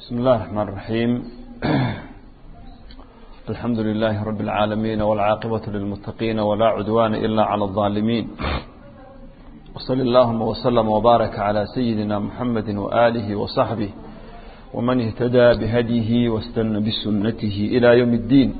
بسم الله الرحمن الرحيم الحمد لله رب العالمين والعاقبة للمتقين ولا عدوان إلا على الظالمين وصل اللهم وسلم وبارك على سيدنا محمد وآله وصحبه ومن اهتدى بهديه واستنى بسنته إلى يوم الدين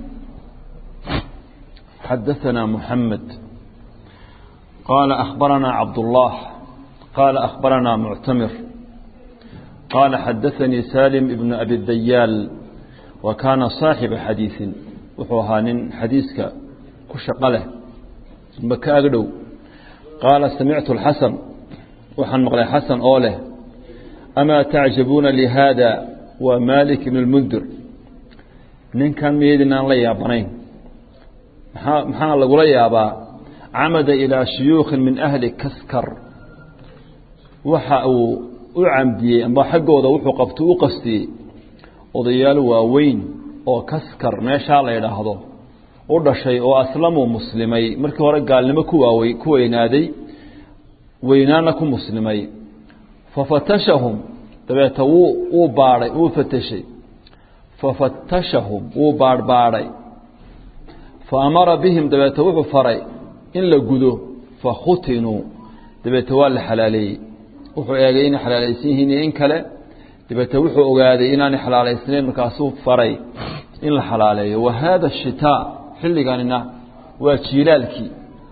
حدثنا محمد قال أخبرنا عبد الله قال أخبرنا معتمر قال حدثني سالم ابن أبي الديال وكان صاحب حديث وحوهان حديثك كشقله بكاغدو قال سمعت الحسن وحن مغلي حسن أوله أما تعجبون لهذا ومالك بن المنذر nin kan miyaydinaan la yaabanayn maxaa maxaa lagula yaabaa camada ilaa shuyuukhin min ahli kaskar waxa uu u camdiyey amba xaggooda wuxuu qabto u qastiyey odayaal waaweyn oo kaskar meeshaa la yidhaahdo u dhashay oo aslamuu muslimay markii hore gaalnimo ku waawey ku weynaaday weynaana ku muslimay fafatashahum dabeeta wuu wuu baadhay wuu fatashay fafatashahum wuu baadhbaadhay fa amara bihim dabeete wuxuu faray in la gudo fakhutinuu dabeete waa la xalaaleeyey wuxuu eegay inay xalaalaysan yihiin iyo in kale dabeete wuxuu ogaaday inaanay xalaalaysnayn markaasuu faray in la xalaaleeyo wa haada shitaa xilliganina waa jiilaalkii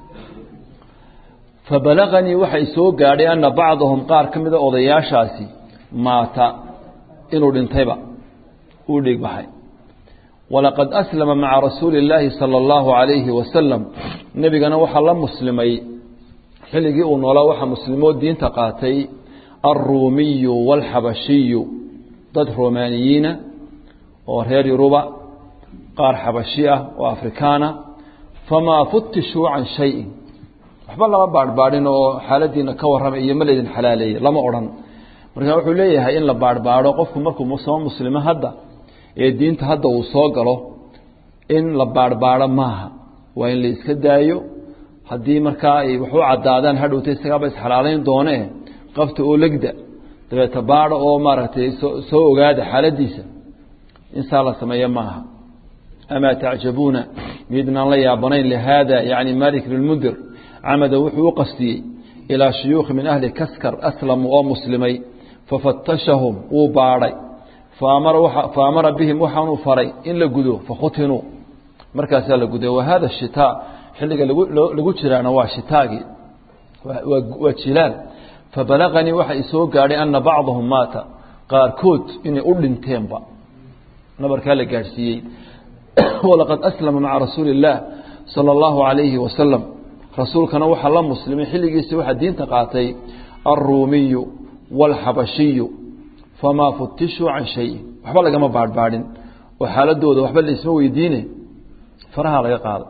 fabalaganii waxay soo gaadhay ana bacdahum qaar ka mida odayaashaasi maata inuu dhintayba uu dhiigbaxay walaqad aslama maca rasuuli اllaahi salى اllahu عalayhi wasalam nebigana waxaa la muslimay xilligii uu noolaa waxaa muslimood diinta qaatay alruumiyu wاlxabashiyu dad romaaniyiina oo reer yuruba qaar xabashi ah oo afrikaana famaa futishuu can shayin waxba lama baadhbaadhin oo xaaladiina ka warramay iyo ma laydin xalaaleeyey lama odhan marka wuxuu leeyahay in la baadhbaadho qofku markuu soo muslimo hadda ee diinta hadda uu soo galo in la baadhbaadho maaha waa in la iska daayo haddii markaa ay wax u caddaadaan hadhowta isagaaba isxalaalayn doonee qabta oo legda dabeeta baadho oo maaragtay soo ogaada xaaladiisa insaa la sameeya maaha amaa tacjabuuna miydnaan la yaabanayn lihaada yacni malik bnmundir camada wuxuu u qastiyey ilaa shuyuukhi min ahli kaskar aslamu oo muslimay fafatashahum wuu baadhay fa amara bihim waxaanuu faray in la gudo fakhutinuu markaasaa la guday wa hada shitaa xilliga lagu jiraana waa shitaagii waa jilaal fabalaganii waxa i soo gaadhay ana bacdahum maata qaarkood inay u dhinteenba nabarkaa la gaadhsiiyey walaqad aslama maca rasuuli اllaah salى اllahu عalayhi wasalam rasuulkana waxaa la muslimay xilligiisi waxaa diinta qaatay alruumiyu wاlxabashiyu famaa futishuu can shayin waxba lagama baadhbaadhin oo xaaladooda waxba laisma weydiine faraha laga qaado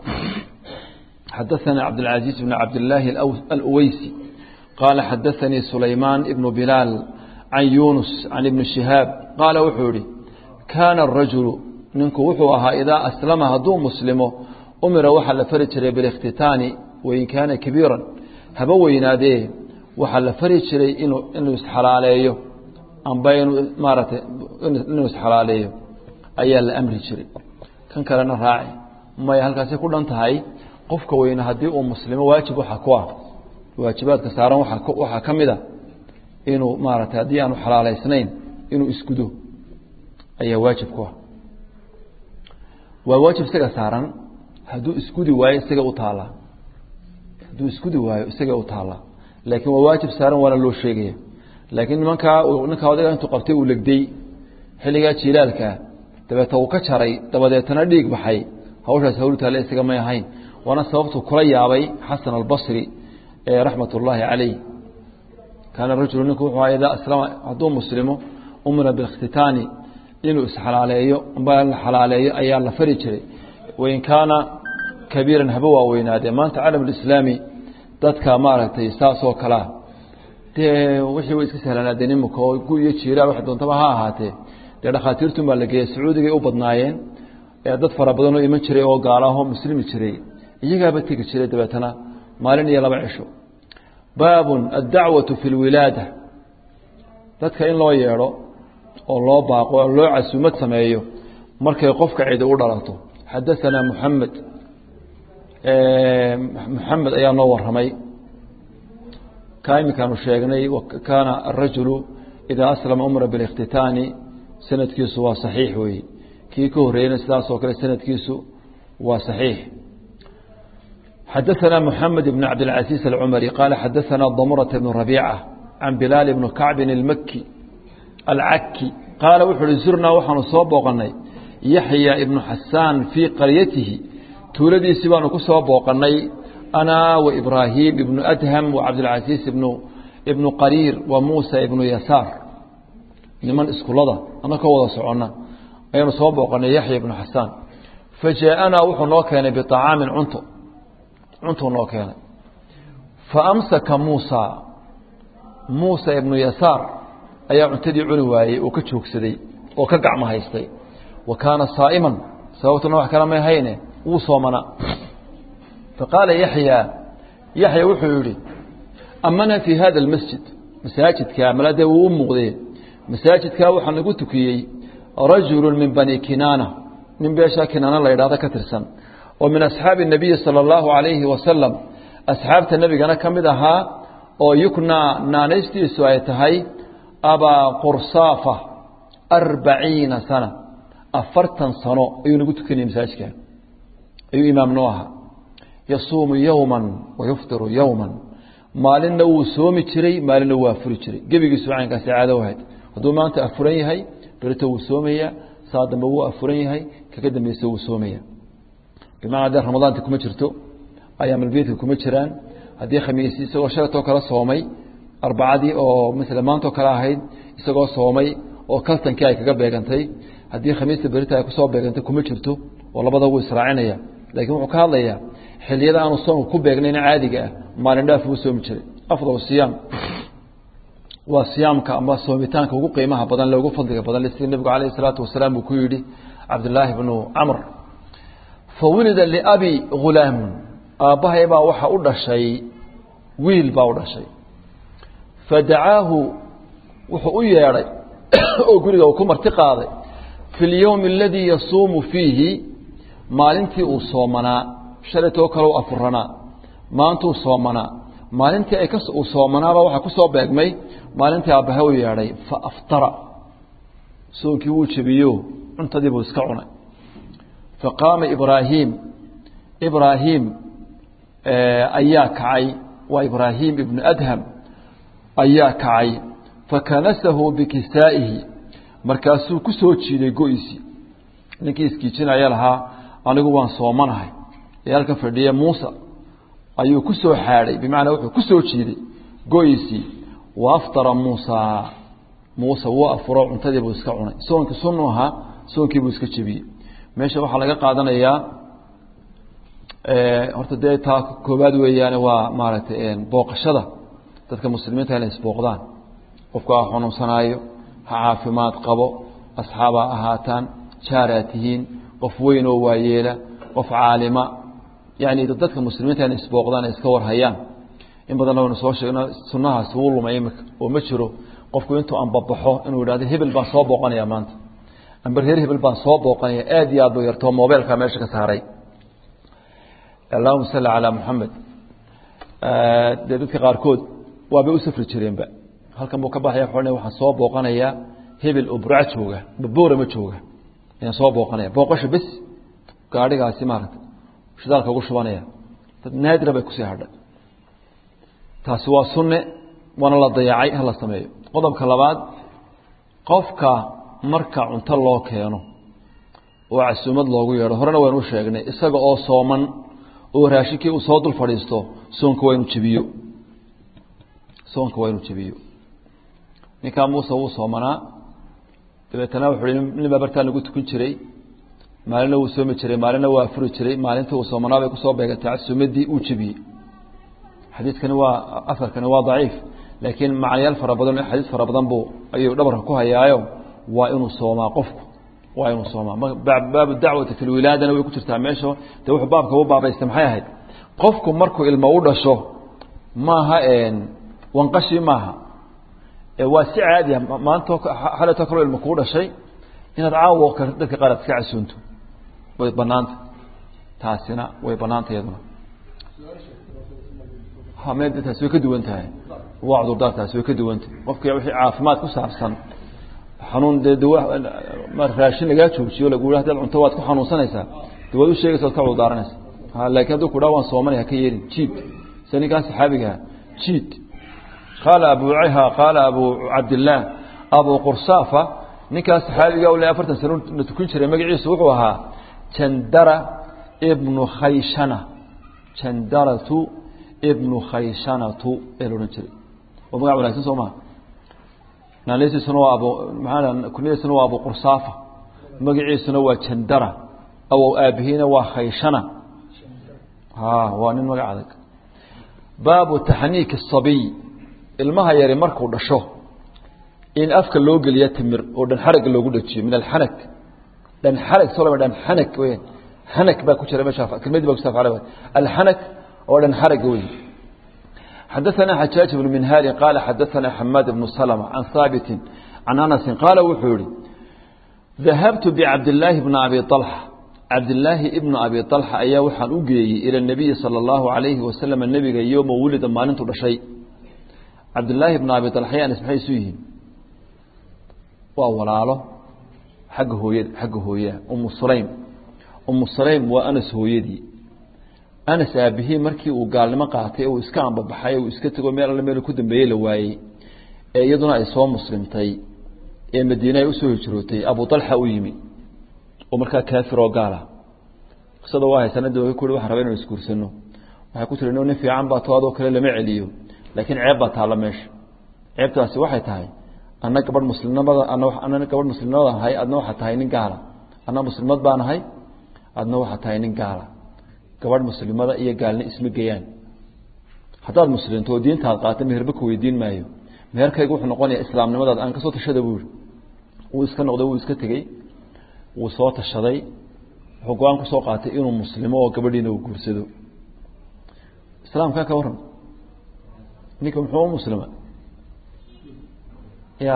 xadaثana cabdاlcaزiiz bn cabdillaahi aluweysi qaala xadaثanii sulaymaan ibnu bilaal can yunus can ibni shihaab qaala wuxuu yihi kaana الrajulu ninku wuxuu ahaa idaa aslama hadduu muslimo umira waxaa la fari jiray biاlاkhtitaani wain kaana kabiiran haba weynaadee waxaa la fari jiray inuu inuu isxalaaleeyo amba inuu maaratay inuu isxalaaleeyo ayaa la amri jiray kan kalena raaci maya halkaasay ku dhan tahay qofka weyne haddii uu muslimo waajib waxaa ku ah waajibaadka saaran waxaa ka mid a inuu maaratay haddii aanu xalaalaysnayn inuu isgudo ayaa waajib ku ah waa waajib isaga saaran hadduu isgudi waayo isaga u taallaa hadduu isgudi waayo isaga u taallaa laakiin waa waajib saaran waana loo sheegaya laakiin nimankaa ninkaa odayga intuu qabtay uu legday xilligaa jiilaalkaa dabeeta uu ka jaray dabadeetana dhiig baxay hawshaas hawlu taale isaga may ahayn waana sababtuu kula yaabay xasan albasri ee raxmat ullaahi calayh kaana rajulu ninku wuxuu idaa aslama hadduu muslimo umira biikhtitaani inuu isxalaaleeyo amba la xalaaleeyo ayaa la fari jiray wain kaana kabiiran haba waaweynaadee maanta calam alislaami dadka maaragtay saasoo kalea dee wixii way iska sahlanaadeen imika oo gu iyo jiilaal wax doontaba ha ahaatee dee dhakhaatiirtun baa la geeyey sacuudigay u badnaayeen ee dad fara badan oo iman jiray oo gaalaahoo muslimi jiray iyagaaba tegi jiray dabeetana maalin iyo laba cisho baabun addacwatu fi lwilaada dadka in loo yeedho oo loo baaqo oo loo casuumad sameeyo markay qofka cidi u dhalato xadaanaa muxamed muxamed ayaa noo waramay kaa iminkaanu sheegnay kaana arajulu idaa aslama umra biاlاkhtitaani sanadkiisu waa صaxiix weeye kii ka horeeyena sidaas oo kale sanadkiisu waa صaxiix xadaثna mحamed بn cabdالcaزيiز الcmrي qaala xadaثna dmرة بن رabيcة can bilaal بn kacbi الmki alcaki qaala wuxu uhi zurnaa waxaanu soo booqanay yaxya ibnu xasaan fii qaryatihi tuuladiisii baanu ku soo booqanay ana وإbraahiim ibnu adham وcabdالcaزيiز ibnu qariir wa muusa ibnu yasaar niman iskulada ana ka wada socona ayaanu soo booqanay yaxya ibnu xasaan fajaءanaa wuxuu noo keenay biطacaamin cunto cuntuu noo keenay faamsaka muusa muusa ibnu yasaar ayaa cuntadii cuni waayey oo ka joogsaday oo ka gacmo haystay wa kaana saa'iman sababtuna wax kale may hayne wuu soomanaa faqaala yaxya yaxya wuxuu yidhi amana fii hada almasjid masaajidkaa maladee wuu u muuqdee masaajidkaa waxaa nagu tukiyey rajulu min bani kinaana nin beeshaa kinaana la yidhahdo ka tirsan oo min asxaabi الnabiyi salى اllahu عalayhi wasalam asxaabta nebigana ka mid ahaa oo yuknaa naanaystiisu ay tahay abaa qursaafa arbaciina sana afartan sano ayuu nagu tukanayay masaajidka ayuu imaam noo ahaa yasuumu yowma wayuftiru yowma maalinna wuu soomi jiray maalinna wuu afuri jiray gebigiisu caynkaasi caado ahayd hadduu maanta afuran yahay berito wuu soomayaa saa dambe wuu afuran yahay kaga dambeysa wuu soomaya bimacnaa dee ramadaanta kuma jirto ayaamalbeydka kuma jiraan haddii khamiis isagoo shalatoo kale soomay arbacadii oo masala maantoo kale ahayd isagoo soomay oo kaltankii ay kaga beegantay haddii khamiista berita ay kusoo beegantay kuma jirto oo labada wuu israacinaya laakiin wuxuu ka hadlayaa xiliyada aanu soomka ku beegnayna caadiga ah maalin dhaaf wuu soomi jiray afdal siyaam waa siyaamka ama soomitaanka ugu qiimaha badan le ugu fadliga badan sida nebigu calayh isalaatu wasalaam uu ku yidhi cabdillaahi bnu camr fawulida liabi hulaamun aabbahay baa waxa u dhashay wiil baa u dhashay fadacaahu wuxuu u yeedhay oo guriga uu ku marti qaaday fi اlyowmi aladii yasuumu fiihi maalintii uu soomanaa shalaytoo kale u afuranaa maantuu soomanaa maalintii ay uu soomanaaba waxaa ku soo beegmay maalintii aabbahe u yeedhay faaftara soonkii wuu jebiyo cuntadii buu iska cunay faqaama ibraahiim ibraahiim ayaa kacay waa ibraahiim ibnu adham ayaa kacay fakanasahu bikisaa'ihi markaasuu ku soo jiiday go-isii ninkii iskiijinaya lahaa anigu waan soomanahay ee halka fadhiya muusa ayuu ku soo xaadhay bimacnaa wuxuu ku soo jiiday go-isii wa aftara muusa muuse wuu afuro cuntadii buu iska cunay soonkii sunnu ahaa soonkii buu iska jebiyey meesha waxaa laga qaadanayaa horta dee taa koobaad weeyaane waa maaragtay booqashada dadka muslimiinta inay isbooqdaan qofku ha xanuunsanaayo ha caafimaad qabo asxaabaa ahaataan jaaraa tihiin qof weyn oo waayeela qof caalima yani dadka muslimiinta inay isbooqdaan ay iska warhayaan in badanna waynu soo sheegno sunnahaas wuu lumay imika oo ma jiro qofku intuu anbabaxo inuu yidhahdo hebel baan soo booqanaya maanta amber reer hebel baan soo booqanaya aad iyo aad ba yartoo mobeelkaa meesha ka saaray allahuma salli calaa muxamed dee dadka qaarkood waabay u safri jireenba halkan buu ka baxaya xolna waxaan soo booqanayaa hebel oo burca jooga baboora ma jooga ayaan soo booqanaya booqasho bes gaadhigaasi maaragta shidaalka ugu shubanaya dad naadira bay kusii hadhay taasi waa sunne waana la dayacay ha la sameeyo qodobka labaad qofka marka cunto loo keeno oo casuumad loogu yeedho horena waynu u sheegnay isaga oo sooman oo raashinkii uu soo dul fadhiisto soonka waa inu jebiyo soonka waa inu jebiyo ninkaa muuse wuu soomanaa dabeetana wuxuu hi nin baa bartaa nagu tukan jiray maalinna wuu soomi jiray maalinna waa afuri jiray maalintii uu soomanaa bay kusoo beegatay casuumaddii uu jebiyey xadiidkani waa afarkani waa daciif laakiin macnayaal fara badan xadiis fara badan buu ayuu dhabarka ku hayaayo waa inuu soomaa qofku waa inuu soomaa baabu dacwati fi lwilaadana way ku jirtaa meesha de wuxuu baabka u baabaystay maxay ahayd qofku markuu ilmo u dhasho maaha wanqashii maaha waa si caadiya maanta xaletoo kaloo ilma kuu dhashay inaad caawo dadka qaar aad iska casuunto way banaanta taasina way banaanta iyaduna hame taasi way ka duwan tahay waa cudurdaar taasi way ka duwan tahay qofki wixii caafimaad ku saabsan xanuun dee dawa ma raashin lagaa joojiyo lagu yidhi hadaad cunto waad ku xanuunsanaysaa de waad u sheegaysa waad ka cudurdaaranaysa laakiin hadduu ku dhaa waan soomanay haka yeelin jiid sida ninkaa saxaabigaha jiid qaala abu ha qaala abu cabdillaah abu qursaafa ninkaa saxaabiga le afartan sano na tukin jiray magaciisu wuxuu ahaa jandara ibnu khayshana jandaratu ibnu khayshanatu ee la odhan jiray waa magac wanagsan soo maha naanleysiisuna waa abu maxaa kuniyadiisuna waa abu qursaafa magaciisuna waa jandara awow aabihiina waa khayshana ha waa nin magac adag baabu taxniiki الصabiy ilmaha yari markuu dhasho in afka loo geliya timir oo dhan xaragga loogu dhajiyo min alxanak dhan xarag soo lama dhan xanak weyan xanak baa ku jira meesha kelmadii baa kustaaf carabi alxanak oo dhan xaragga weyn xadaثana xajaaج بن minhaali qaala xadaثana xamaad بnu slmة can haabiti can anasi qaala wuxuu yihi dahabtu bcabdالlaahi bni abi طalxa cabdilaahi ibnu abi طalxa ayaa waxaan u geeyey ilى الnabiyi salى اllahu عalayhi wasalam nebiga yowma wulida maalintu dhashay cabdilaahi bn abi طalxa anas maxay isu yihiin waa walaalo xagga hooyada xagga hooyaha umu sulaym umu sulaym waa anas hooyadii anas aabihii markii uu gaalnimo qaatay uu iska ambabaxay uu iska tego meel alle meel ku dambeeyey la waayey ee iyaduna ay soo muslimtay ee madiine ay usoo hijrootay abu alxa u yimi oo markaa kaafir oo gaala qisada waa haysanadi waa ku waxaan raba inanu isguursano waxay ku tiri no nin fiican baa to adoo kale lama celiyo laakiin ceeb baa taalla meesha ceebtaasi waxay tahay anna gabadh muslimnimada ana gabadh muslimnimada ahay adna waxaa tahay nin gaala anna muslimad baan ahay adna waxaa tahay nin gaala gabadh muslimada iyo gaalni isma geeyaan haddaad muslimto oo diintaad qaata meherba ku weydiin maayo meherkayga wuxuu noqonaya islaamnimadaad aan kasoo tashada buuri wuu iska noqday wuu iska tegey wuu soo tashaday wuxuu go-aan kusoo qaatay inuu muslimo oo gabadhiina uu guursado islaamkaa ka warran ninka muxuu u muslima ya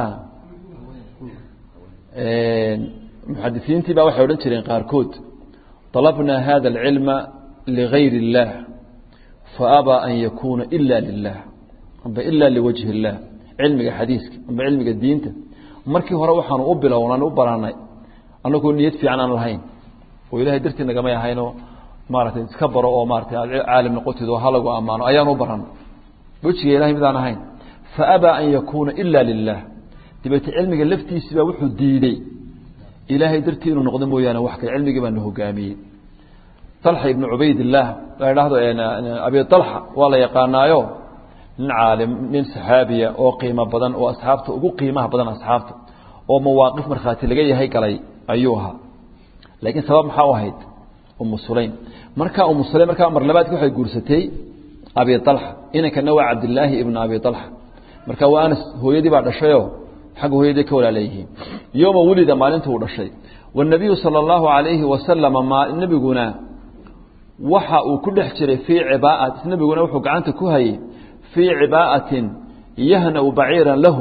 muxadisiintii baa waxay odhan jireen qaarkood طلبنا hذا العلم لغayr الlah faأbى أn yakuna إla لlah amba إla لوجه الlah cilmiga xadiiska amba cilmiga diinta markii hore waxaanu u bilownan u baranay anagoo niyad fiican aan lahayn oo ilahay dartii nagamay ahaynoo maaratay iska baro oo maaratay aad caalim noqotid oo halagu ammaano ayaan u baranay wejiga ilahay midaan ahayn faأbى أn yakuna إla لlah dabeete cilmiga laftiisibaa wuxuu diidey ilaahay dartii inuu noqdo mooyaane wax kale cilmigii baa na hogaamiyey طalxa ibnu cubaydillaah la idhaahdo abi طalxa waa la yaqaanaayo nin caalim nin saxaabiya oo qiimo badan oo asxaabta ugu qiimaha badan asxaabta oo mawaaqif markhaati laga yahay galay ayuu ahaa laakiin sabab maxaa u ahayd umu sulaym markaa umu sulaym markaa mar labaadki waxay guursatay abi طalxa inankana waa cabdilaahi ibnu abi طalxa marka waa anas hooyadii baa dhashayoo xagga hooyadii ka walaalayihiin yowma wulida maalinta uu dhashay wanabiyu sala allahu calayhi wasalama nebiguna waxa uu ku dhex jiray fii cibaat nebiguna wuxuu gacanta ku hayay fii cibaa'atin yahnau baciiran lahu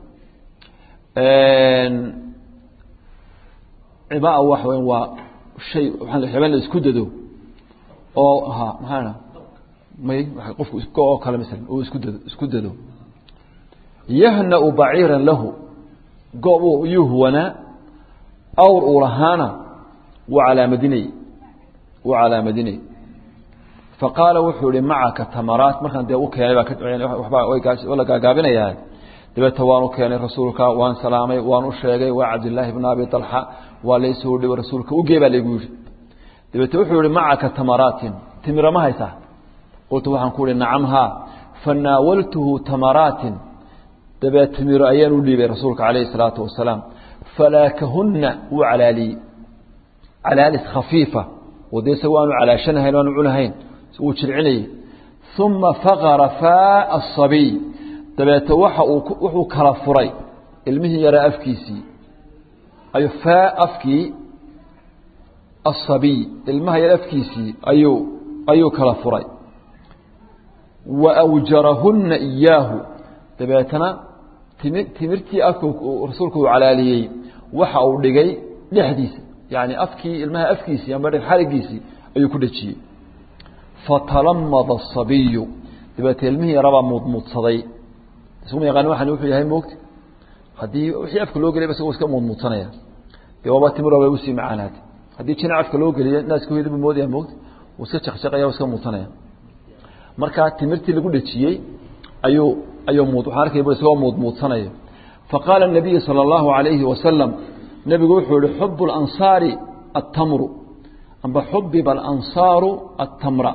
cibaa waxa weya waa shay xibaan la isku dado oo ha maxaa may qofku oo kale masalan uu isku dado isku dado yahnau baciiran lahu goob yuu huwanaa awr uu lahaana wuu calaamadinay wuu calaamadinay faqaala wuxuu ihi macaka tamaraat markaan dee u keenay baa la gaagaabinayaa dabeeta waan u keenay rasuulka waan salaamay waan u sheegay waa cabdilaahi bn abi alxa waa laysoo dhibo rasuulka ugee baa laygu yihi dabeete wuxuu yihi macaka tamaraatin timira ma haysaa qultu waxaan ku ihi nacam haa fanaawaltuhu tamaraatin dabee timiro ayaan u dhiibay rasuulka calayhi salaatu wasalaam falaakahunna wuu calaaliyey calaalis khafiifa oo dee isaga waanu calaashanahayn waanu cunahayn wuu jircinayey uma faqara faa asabiy dabeete waxa uu wuxuu kala furay ilmihii yaraa afkiisii ayuu faa afkii asabiy ilmaha yar afkiisii ayuu ayuu kala furay wa awjarahunna iyaahu dabeetana timi timirtii afka rasuulku uu calaaliyey waxa uu dhigay dhexdiisa yani afkii ilmaha afkiisii ama xarigiisii ayuu ku dhejiyey fatalamada asabiyu dabeete ilmihii yarabaa muudmuudsaday isuma yaqaan waxani wuxuu yahay moogta haddii wixii afka loo geliyba isagoo iska muudmuudsanaya dee waaba timir way usii macaanaatay haddii jina afka loo geliyo naaska hoyada buu moodaya moogta wuu iska jaqjaqaya iska muudsanaya marka timirtii lagu dhejiyey ayuu ayuu muud waxaan arkay bur isagoo muudmuudsanaya faqaala الnabiyu salى اllahu عalayhi wasalam nebigu wuxuu yihi xub اlansaari aلtamru amba xubiba alansaaru aلtamra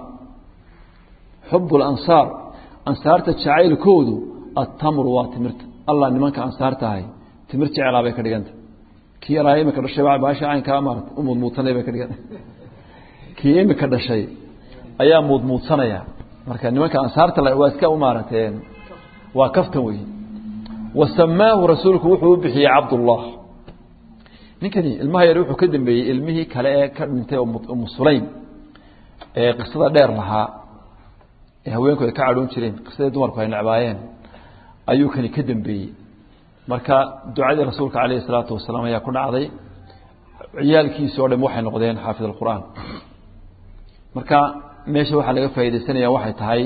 xub اlansaar ansaarta jacaylkoodu aلtamru waa timirta allah nimanka ansaarta ahay timir jeclaa bay ka dhiganta kii yaraa imika dhashay baasha caynkaa maarata u muudmuudsanay bay ka dhiganta kii imika dhashay ayaa muudmuudsanaya marka nimanka ansaarta waa iska u maarateen waa kaftan wey wasamaahu rasuulku wuxuu u bixiyey cabdullah ninkani ilmaha yar wuxuu ka dambeeyey ilmihii kale ee ka dhintay umu sulaym ee qisada dheer lahaa ee haweenku ay ka cadhoon jireen qisadii dumarku ay necbaayeen ayuu kani ka dambeeyey marka ducadii rasuulka calayhi salaatu wasalaam ayaa ku dhacday ciyaalkiisi o dham waxay noqdeen xaafid alqur'aan marka meesha waxaa laga faaidaysanaya waxay tahay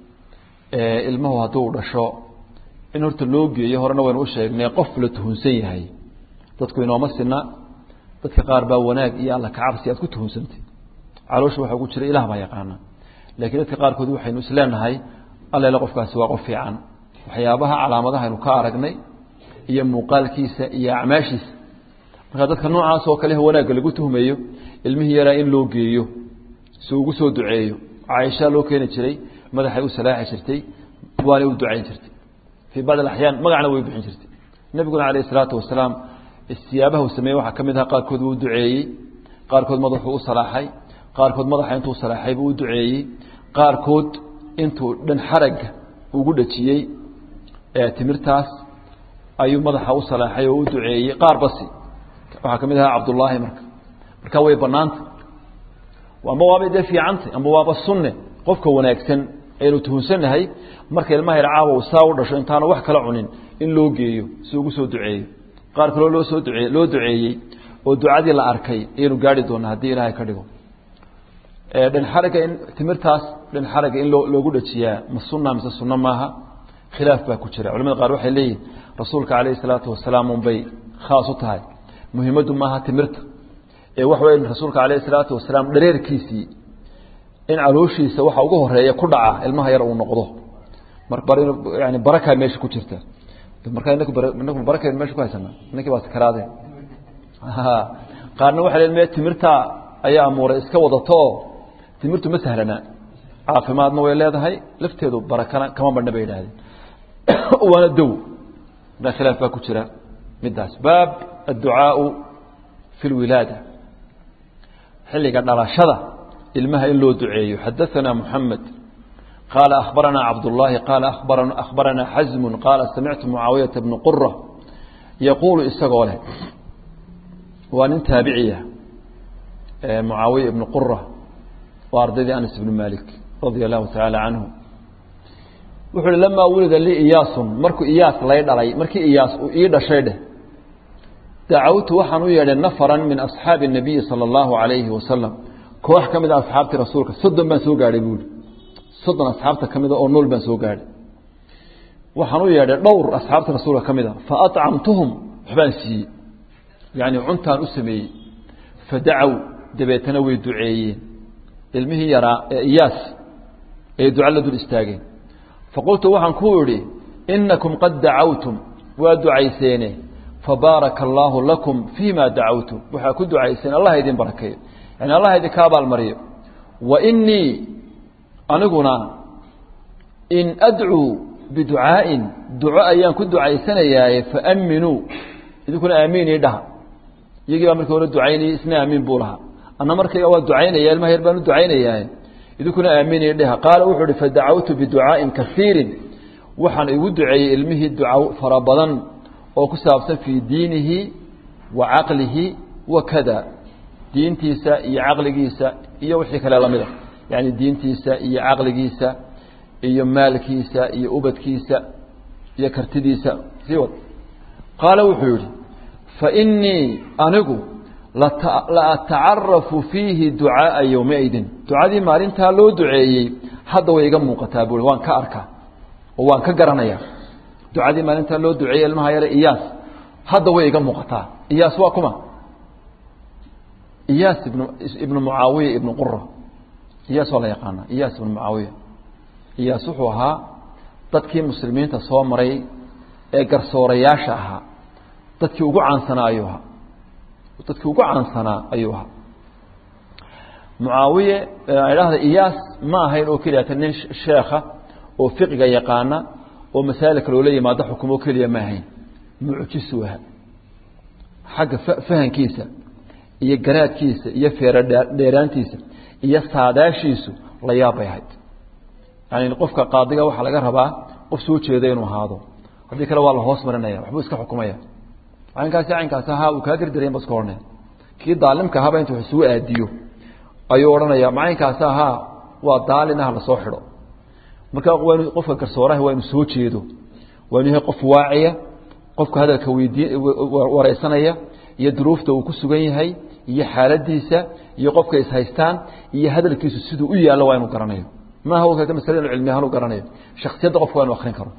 ilmuhu hadduu dhasho in horta loo geeyo horena waynu u sheegnay qof la tuhunsan yahay dadku inooma sina dadka qaar baa wanaag iyo alla kacabsi aad ku tuhunsantay caloosha waxaa ku jira ilah baa yaqaana laakiin dadka qaarkood waxaynu isleenahay allele qofkaasi waa qof fiican waxyaabaha calaamadaha aynu ka aragnay iyo muuqaalkiisa iyo acmaashiisa marka dadka noocaas oo kale wanaagga lagu tuhmayo ilmihii yaraa in loo geeyo si ugu soo duceeyo caaisha loo keeni jiray madaxay u salaaxi jirtay waanay u ducayn jirtay fii bacd alaxyaan magacna way bixin jirtay nebiguna calayh isalaatu wasalaam siyaabaha uu sameeyey waxaa ka mid aha qaarkood wuu duceeyey qaarkood madaxuu u salaaxay qaarkood madaxa intuu salaaxay buu u duceeyey qaarkood intuu dhan xaragga ugu dhajiyey timirtaas ayuu madaxa u salaaxay oo u duceeyey qaar basi waxaa ka mid ahaa cabdullaahi marka marka way banaanta amba waabay dee fiicantay amba waaba sunne qofka wanaagsan aynu tuhunsannahay marka ilmaha yar caawa saa u dhasho intaanu wax kala cunin in loo geeyo si ugu soo duceeyo qaar kaloo loo soo ducee loo duceeyey oo ducadii la arkay ayaynu gaari doonaa haddii ilaahay ka dhigo dhanxaragga in timirtaas dhanxaragga in loo loogu dhajiyaa ma sunna mise sunno maaha khilaaf baa ku jira culamada qaar waxay leeyihin rasuulka calayhi salaatu wasalaam unbay khaas u tahay muhiimaddu maaha timirta ee waxa weya rasuulka calayhi salaatu wasalaam dhareerkiisii in calooshiisa waxa ugu horeeya ku dhaca ilmaha yar uu noqdo yani barakaa meesha ku jirta markaa inaku inaku barakaynu meesha ku haysanaa inankii baa sakaraadeen qaarna waxay leen me timirta ayaa amuuray iska wadato oo timirtu ma sahlana caafimaadna way leedahay lafteedu barakana kama badhna bay yidhahdeen waana dow da khilaaf baa ku jira midaas baab adducaau fi lwilaada xilliga dhalashada ilmaha in loo duceeyo xadaثana mحamed qaala akhbarana cabdالlahi qaala akhbarana xasmu qaala samictu mucaawiyaةa bna qura yaquulu isagoo leh waa nin taabiciya mucaawiya ibnu qura waa ardaydii anas ibn malik radia allahu tacaala canhu wuxuu uhi lamaa wulida lii iyaasun markuu iyaas lay dhalay markii iyaas uu ii dhashay dheh dacawtu waxaan u yeedhay nafaran min asxaabi الnabiyi salى اllahu alayhi wasalam koox ka mid a asxaabtii rasuulka soddon baan soo gaadhay buuhi soddon asxaabta ka mida oo nool baan soo gaadhay waxaan u yeedhay dhowr asxaabta rasuulka ka mid a faacamtuhum waxbaan siiyey yani cuntaan u sameeyey fadacow dabeetana way duceeyeen ilmihii yaraa ee iyaas ay duco la dul istaageen faqultu waxaan ku idhi inakum qad dacawtum waa ducayseene fabaaraka allaahu lakum fii ma dacawtum waxaa ku ducayseen allah idin barakeeyo yani allah idinka abaalmariyo wa inii aniguna in adcuu biducaa'in duco ayaan ku ducaysanayaaye faaminuu idinkuna aamiin ii dhaha iyagii baa markii hore ducaynayay isna aamiin buu lahaa anna markayga waa ducaynaya ilmaha yar baan u ducaynayaaye idinkuna aamiin ii dhaha qaala wuxuu uhi fadacawtu biducaa'in kaiirin waxaan igu duceeyey ilmihii duca fara badan oo ku saabsan fii diinihi wa caqlihi wa kada diintiisa iyo caqligiisa iyo wixii kale lamida yani diintiisa iyo caqligiisa iyo maalkiisa iyo ubadkiisa iyo kartidiisa sii wad qaala wuxuu yidhi fainii anigu la atacarafu fiihi ducaaa yowmaidin ducadii maalintaa loo duceeyey hadda way iga muuqataa buui waan ka arkaa oo waan ka garanayaa ducadii maalintaa loo duceeyey ilmaha yare iyaas hadda way iga muuqataa iyaas waa kuma iyaas ibn ibnu mucaawiya ibnu qura iyaas waa la yaqaana iyaas ibnu mucaawiya iyaas wuxuu ahaa dadkii muslimiinta soo maray ee garsoorayaasha ahaa dadkii ugu caansanaa ayuu ahaa dadkii ugu caansanaa ayuu ahaa mucaawiye idhaahda iyaas ma ahayn oo keliyata nin sheekha oo fiqiga yaqaana oo masaa'ilka loola yimaado xukumo keliya ma ahayn mucjisuu ahaa xagga fahankiisa iyo garaadkiisa iyo feero dheeraantiisa iyo saadaashiisu la yaab bay ahayd yani qofka qaadiga waxaa laga rabaa qof soo jeeda inuu ahaado haddii kale waa la hoos marinaya waxbuu iska xukumaya caynkaasi caynkaasi ahaa uu kaa dirdiraya ba iska odhanaya kii daalimka ahaaba intuu isugu aadiyo ayuu odhanaya macaynkaasi ahaa waa daalin ah lasoo xidho marka waa inu qofka garsooraha waa inu soo jeedo waa inu yahay qof waaciya qofka hadalka weydii wareysanaya iyo duruufta uu ku sugan yahay iyo xaaladiisa iyo qofka ishaystaan iyo hadalkiisu siduu u yaallo waa inu garanayo maaha o kata masale inu cilmi ahaan u garanayo shaksiyadda qofka waa inu akrin karo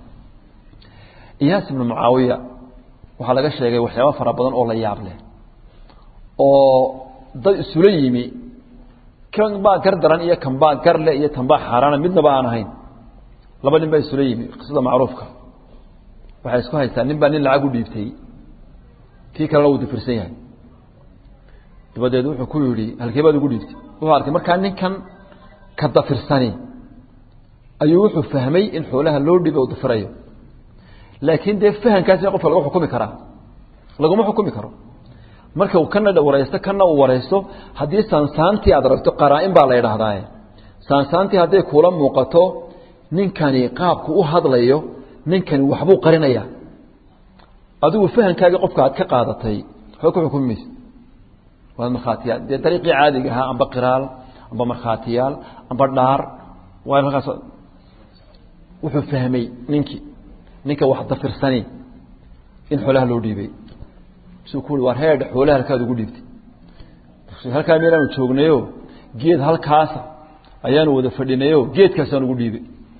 iyaas ibnu mucaawiya waxaa laga sheegay waxyaaba fara badan oo la yaab leh oo dad isula yimi kan baa gar daran iyo kan baa gar leh iyo tan baa xaaraana midnaba aan ahayn laba nin baa isula yimi qisada macruufka waxay isku haystaan nin baa nin lacag u dhiibtay kii kalena uu difirsan yahay dabadeed wuxuu ku yidhi halkee baad ugu dhiibtay wuxuu arkay markaa ninkan ka dafirsani ayuu wuxuu fahmay in xoolaha loo dhiibay u dafirayo laakiin dee fahankaasina qofka lagu xukumi karaa laguma xukumi karo marka uu kana wareysto kana uu wareysto haddii saansaantii aad aragto qaraa-in baa la yidhaahdaaye saansaantii hadday kuula muuqato ninkani qaabku u hadlayo ninkani waxbuu qarinaya adigu fahankaagii qofka aad ka qaadatay waxba ku xukumi maysa waa markhaatiyaal dee dariiqii caadiga ahaa amba qiraal amba markhaatiyaal amba dhaar waa markaas wuxuu fahmay ninkii ninka wax dafirsani in xoolaha loo dhiibay suu ku ui waar heedha xoolaha halkaad ugu dhiibtay halkaa meelaanu joognayo geed halkaasa ayaanu wada fadhinayo geedkaasaan ugu dhiibay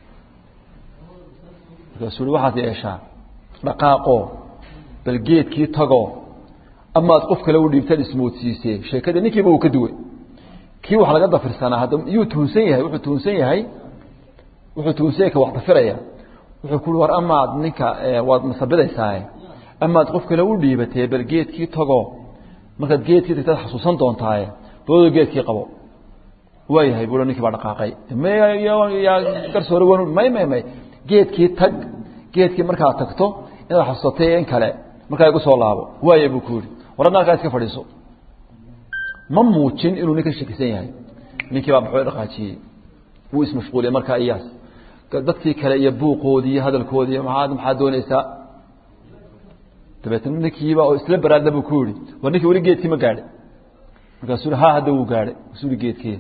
markaasuu ui waxaad yeeshaa dhaqaaqoo bal geedkii tagoo amaad qof kale u dhiibtaan ismoodsiisee sheekada ninkiiba uu ka duway kii wax laga dafirsanaa hadda yuu tuhunsan yahay wuxuu tuhunsan yahay wuxuu tuhunsan yahay ka wax dafiraya wuxuu ku ui war amaad ninka waad masabidaysaa amaad qof kale u dhiibatee bal geedkii tagoo markaad geedkii tagtaad xasuusan doontaaye dabadoo geedkii qabo waayahay buu ninkii baa dhaqaaqay myaa garsoore wan may may may geedkii tag geedkii markaad tagto inaad xasuusatay in kale markaa igu soo laabo waaya buu ku yihi war adna halkaa iska fadhiiso ma muujin inuu ninka shakisan yahay ninkii baa maxuu dhaqaajiyey wuu ismashquuliyey markaa iyaas dadkii kale iyo buuqoodii iyo hadalkoodii maxaad maxaad doonaysaa dabeetna ninkiiba oo isla baraadla buu ku yihi war ninkii weli geedkii ma gaadhay markaasuu ha hadda wuu gaadhay kasuu i geedkii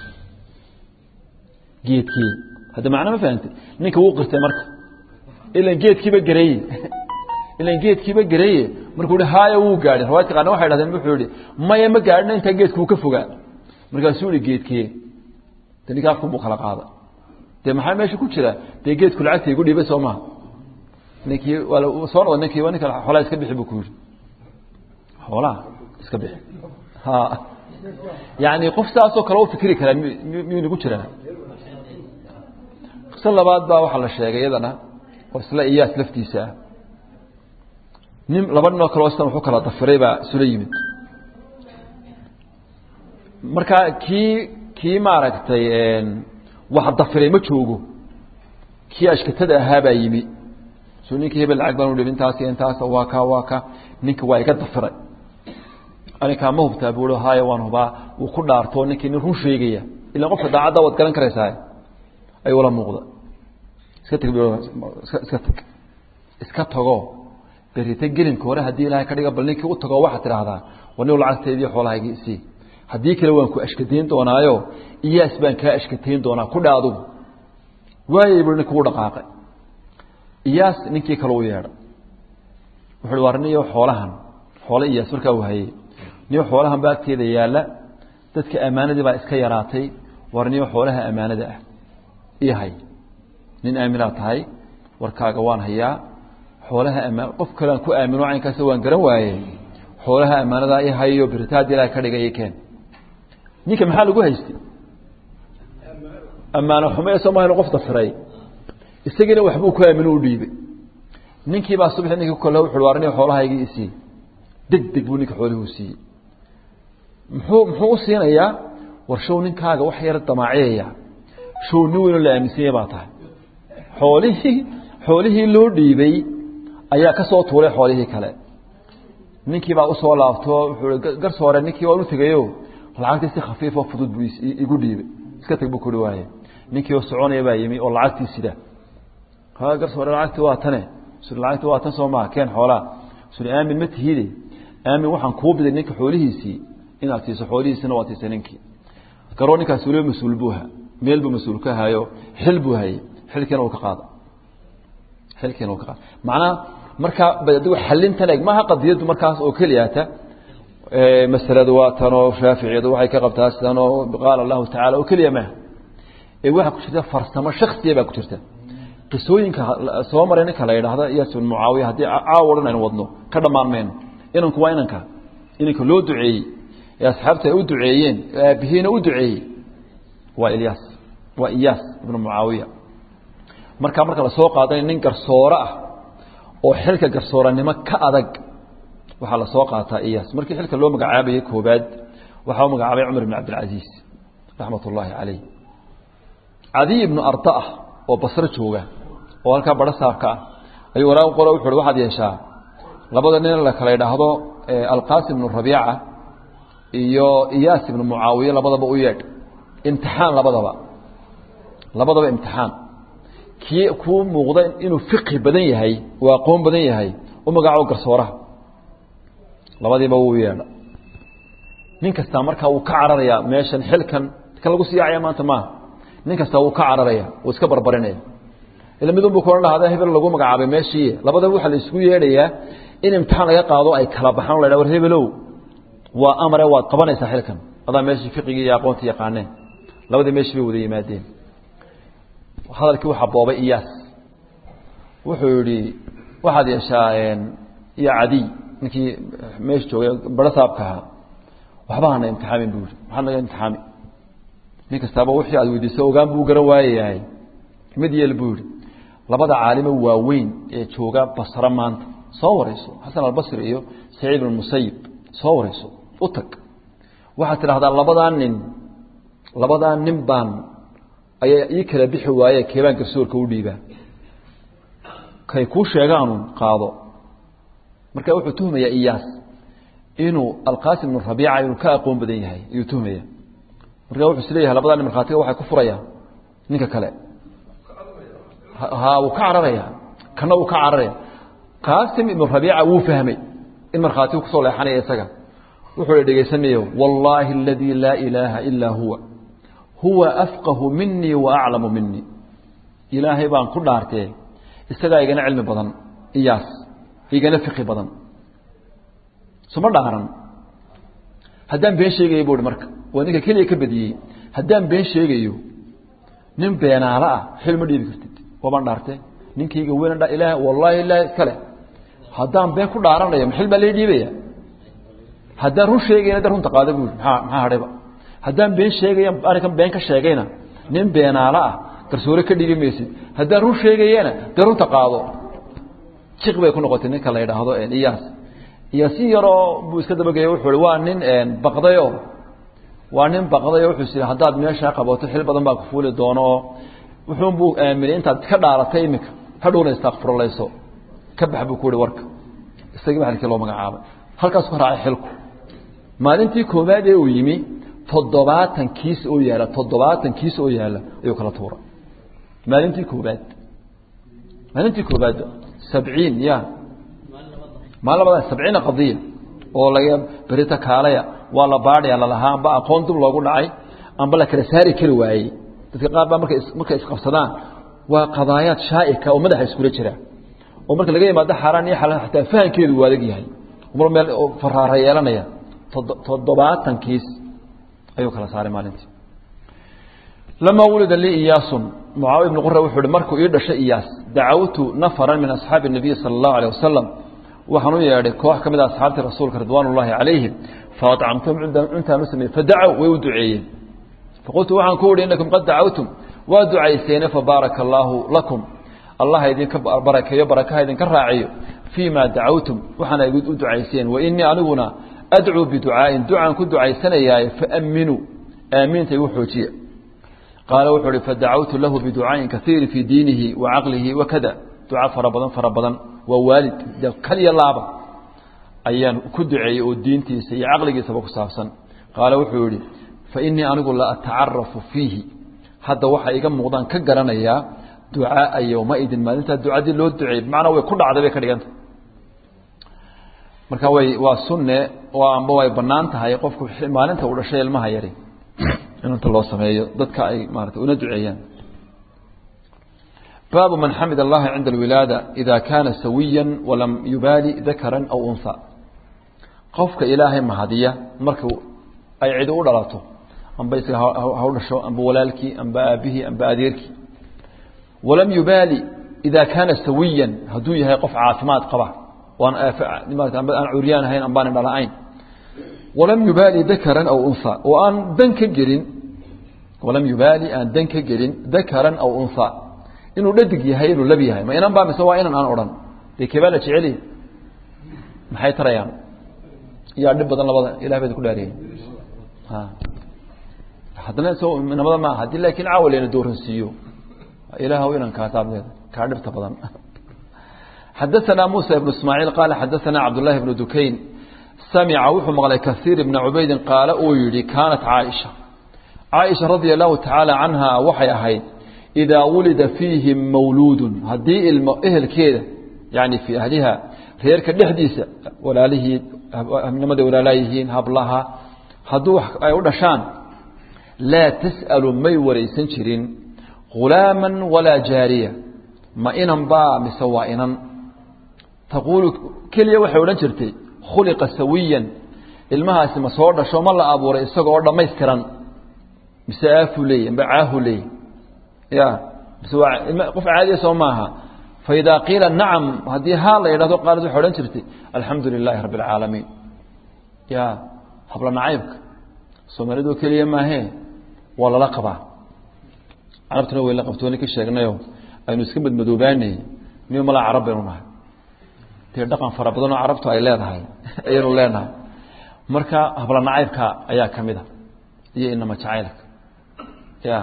geedkii hadda macno ma fahamtay ninka wuu qirtay marka ilan geedkiiba gareeye ilan geedkiiba gareeye markuu hi haaya wuu gaadhay rawaadka qaarna waxay dhahdeen wuxuu yihi maya ma gaadhina intaa geedka wuu ka fogaa markaasuu ihi geedkee de ninka afku buu kala qaada dee maxaa meesha ku jira dee geedku lacagta igu dhiibay soo maha ninkii waa soo noqda ninkii waa ninka xoolaha iska bixi buu ku yihi xoolaha iska bixi ha yani qof saasoo kale u fikri karaa miyuu nagu jiraa qiso labaad baa waxaa la sheegay iyadana oo isla iyaas laftiisa ah nin laba nin oo kaleo sidan waxu kala dafiray baa isula yimid marka kii kii maaragtay wax dafiray ma joogo kii ashkatada ahaa baa yimi so ninkii hebel lacag baan u dhibi intaas iyo intaas waa ka waa ka ninka waa iga dafiray anikaa ma hubtaa buu haya waan hubaa wuu ku dhaarto ninkii nin run sheegaya ilan qofka daacadda waad garan karaysaa ayuu la muuqda iska tag iska tag iska tago berita gelinka hore haddii ilaahay ka dhiga bal ninkii u tago waxaad tidhaahdaa war nin lacagteedii xoolahaygi isii haddii kale waan ku ashkatayn doonaayo iyaas baan kaa ashkatayn doonaa ku dha adugu waayay bui ninka u dhaqaaqay iyaas ninkii kale u yeedha wuxu war niyo xoolahan xoole iyaas markaa uu hayey niyo xoolahan baa agteeda yaalla dadka ammaanadii baa iska yaraatay war niyo xoolaha ammaanada ah ii hay nin aaminaa tahay warkaaga waan hayaa xoolaha amaan qof kalean ku aamino caynkaas waan garan waaye xoolaha ammaanadaa i hayo biritaad ilaah ka dhigay keen ninka maxaa lagu haystay ammaano xume soo maha qof dafiray isagiina waxbuu ku aamino u dhiibay ninkii baa subaxi ninki kole wuxu war nin xoolahaygii isiiyey deg deg buu ninka xoolihii u siiyey muxuu muxuu u siinayaa war show ninkaaga wax yar damaaciyaya show nin weynoo la aaminsanya baa tahay xoolihii xoolihii loo dhiibay ayaa ka soo tuuray xoolihii kale ninkii baa usoo laabto wuxuu garsoore ninkii waan u tegayo lacagtii si khafiifoo fudud buu igu dhiibay iska tag buu kuri waaye ninkii oo soconaya baa yimi oo lacagtii sida ha garsoore lacagtii waa tane suri lacagtii waa tan soo maha keen xoolaa suri aamin ma tihide aamin waxaan kuu biday ninka xoolihiisii inaad siiso xoolihiisina waad siisay ninkii garoo ninkaas weliba mas-uul buu ahaa meel buu mas-uul ka hayo xil buu hayay xilkiina uu ka qaada xilkiina uu ka qaada macnaha markaa adigu xalintan eg maaha qadiyaddu markaas oo keliyata masaladu waa tanoo shaaficiyadu waxay ka qabtaa sidanoo qaala allahu tacala oo keliya maaha ee waxaa ku jirta farsamo shaksiya baa ku jirta qisooyinka soo maray ninka la yidhaahda iyas bin mucaawiya haddii caawo dhan aynu wadno ka dhammaan mayno inanku waa inanka inanka loo duceeyey ee asxaabta ay u duceeyeen ee aabihiina u duceeyey waa ilyaas waa iyaas ibnu mucaawiya markaa marka lasoo qaadanay nin garsoore ah oo xilka garsooranimo ka adag waxaa lasoo qaataa iyaas markii xilka loo magacaabayay koobaad waxaa u magacaabay cumar ibn cabdilcasiis raxmat ullaahi caleyh cadiy ibnu arda ah oo basro jooga oo halkaa baro saabka ah ayuu waraaq qoro wuxu uhi waxaad yeeshaa labada nin la kala idhaahdo alqaasim ibnu rabiica iyo iyaas ibnu mucaawiye labadaba u yeedh imtixaan labadaba labadaba imtixaan kii kuu muuqda inuu fiqhi badan yahay oo aqoon badan yahay u magaco garsooraha labadiiba wuu yeedha nin kastaa markaa wuu ka cararayaa meeshan xilkan kan lagu siyaacaya maanta maaha nin kastaa wuu ka cararaya wuu iska barbarinaya ila midun buu kuohan lahada hebel lagu magacaabay meeshii labadaba waxaa la isugu yeedhayaa in imtixaan laga qaado ay kala baxaan o la ydha war hebelow waa amare waad qabanaysaa xilkan adaa meeshii fiqigii iyo aqoontii yaqaaneen labadii meeshii bay wada yimaadeen hadalkii waxaa boobay iyaas wuxuu yihi waxaad yeeshaa iyo cadiy ninkii meesha joogay baro saabka ahaa waxba hana imtixaamin buu yihi maxaad naga imtixaami nin kastaaba wixii aad weydiiso ogaan buu garan waayayahay mid yeel buu yihi labada caalimo waaweyn ee jooga basro maanta soo warayso xasan albasri iyo saciid ibn musayib soo warayso u tag waxaad tidhahdaa labadaa nin labadaa nin baan ayaa ii kala bixi waaye keebaan garsoorka u dhiibaa kay kuu sheegaanun qaado marka wuxuu tuhmayaa iyaas inuu alqaasim ibnu rabiica inuu ka aqoon badan yahay ayuu tuhmaya marka wuxuu isleeyahay labadaa nin markhaatiga waxay ku furayaan ninka kale ha wuu ka cararaya kana wuu ka cararaya qaasim ibnu rabiica wuu fahmay in markhaatigu kusoo leexanaya isaga wuxuu dhegaysanayo wallaahi aladii laa ilaaha ilaa huwa huwa afqahu minii wa aclamu minii ilaahay baan ku dhaartee isagaa igana cilmi badan iyaas igana fiqi badan suma dhaaran haddaan been sheegayo buu hi marka waa ninka keliya ka badiyey haddaan been sheegayo nin beenaalo ah xil ma dhiibi kartid waabaan dhaarte ninkayga weyn ilaah wallaahi ilaah iskale haddaan been ku dhaaranayo maxil baa lai dhiibaya haddaan run sheegayna de runta qaada buu maa maxaa hadhayba haddaan been sheegaya arrinkan been ka sheegayna nin beenaalo ah garsoore ka dhigi maysid haddaan run sheegayana dee runta qaado jiq bay ku noqotay ninka la yidhaahdo iyaas iyo si yaroo buu iska dabageeya wuxuu hi waa nin baqdayo waa nin baqdayo wuxuu is haddaad meeshaa qabato xil badan baa ku fuuli doono oo wuxuunbuu aaminay intaad ka dhaaratay iminka hadhowna istakfurlayso ka bax buu ku hi warka isagii ba halkii loo magacaabay halkaas ka raacay xilku maalintii koowaad ee uu yimi toddobaatan kiis oo yaala toddobaatan kiis oo yaala ayuu kala tuuray maalintii koobaad maalintii koobaad sabciin ya maalin labada sabciina qadiya oo laga berita kaalaya waa la baadhaya lalahaa amba aqoon dib loogu dhacay amba la kala saari kari waayey dadka qaar baa markay markay isqabsadaan waa qadaayaad shaa'ika oo madaxa iskula jira oo marka laga yimaado xaaraan iyo xalaal xataa fahankeedu waa adag yahay mar meel faraara yeelanaya toddobaatan kiis ayuu kala saaray maalintii lamaa wulida lii iyaasun mucaawiya ibnu qura wuxuu hi markuu ii dhashay iyaas dacawtu nafaran min asxaabi الnabiyi salى اllahu alيه wasalam waxaan u yeedhay koox ka mid a asxaabtii rasuulka ridwaan ullahi calayhim faacamtuhum cuntaan u sameeyey fadacow way u duceeyeen faqultu waxaan ku uhi inakum qad dacawtum waa ducayseene fabaaraka allaahu lakum allah idinka barakeeyo barakaha idinka raaciyo fii ma dacawtum waxaana u ducayseen wa inii aniguna adcuu biducaa'in ducaan ku ducaysanayaaye faaminuu aamiinta igu xoojiya qaala wuxuu uhi fadacawtu lahu biducaaءin kaiiri fii diinihi wa caqlihi wakada duca fara badan fara badan waa waalid de kaliya laaba ayaan ku duceeyey oo diintiisa iyo caqligiisaba ku saabsan qaala wuxuu yihi fainii anigu la atacarafu fiihi hadda waxa iga muuqdaan ka garanayaa ducaaa yowmaidin maalintaa ducadii loo duceeyey bimacnaa way ku dhacday bay ka dhiganta marka way waa sunne oo amba way banaan tahay qofku maalinta uu dhashay ilmaha yari in inta loo sameeyo dadka ay maarata una duceeyaan baabu man xamid allaha cinda alwilaada ida kaana sawiya walam yubaali dakaran aw unha qofka ilaahay mahadiya marka ay cidi u dhalato amba isaga ha u dhasho amba walaalkii amba aabihii amba adeerkii walam yubaali ida kaana sawiyan hadduu yahay qof caafimaad qaba waan aan curyaan ahayn ambaan indhala-ayn walam yubaali dakaran aw unha oo aan dan ka gelin walam yubaali aan dan ka gelin dakaran aw unha inuu dhadig yahay inuu lab yahay ma inan baa mise waa inan aan odhan dee keebaa la jeceliy maxay tarayaan yaa dhib badan labada ilah baa ku dhaariyey haddana so namada maaha haddii laakiin caawa layna dooransiiyo ilaahw inankaasaad leeda kaa dhibta badan xadaثana muسى بن ismاعيل qال xadaثana cabdاللahi بن dukayn samca wuxuu maqlay kaثيir بna cubaydi qaala uu yihi kaanat caaئiشha caaئiشha radي الlahu taعaalى canha waxay ahayd إidaa wulida fiihim mawluudu haddii ilmo ehelkeeda yani fii ahliha reerka dhexdiisa walaalihii nimaday walaalaa yihiin hablaha hadduu ay u dhashaan laa tasأalu may waraysan jirin ghulaama walaa jaariya ma inan baa mise waa inan taquulu keliya waxay odhan jirtay khuliqa sawiyan ilmahaasi ma soo dhasho ma la abuuray isaga oo dhammaystiran mise aafuu leeyay amba caahu leeyay ya mise waa qof caadiya soo maaha faidaa qiila nacam haddii haa la yidhahdo qaalad waxay odhan jirtay alxamdu lilaahi rabbi alcaalamiin ya habla nacaybka soomaalidoo keliya maahee waa lala qabaa carabtuna way la qabtooni ka sheegnayo aynu iska madmadoobaanay niyo malaa carab baynu nahay dee dhaqan fara badanoo carabtu ay leedahay ayaynu leenahay marka habla nacaybka ayaa ka mid a iyo inama jacaylka ya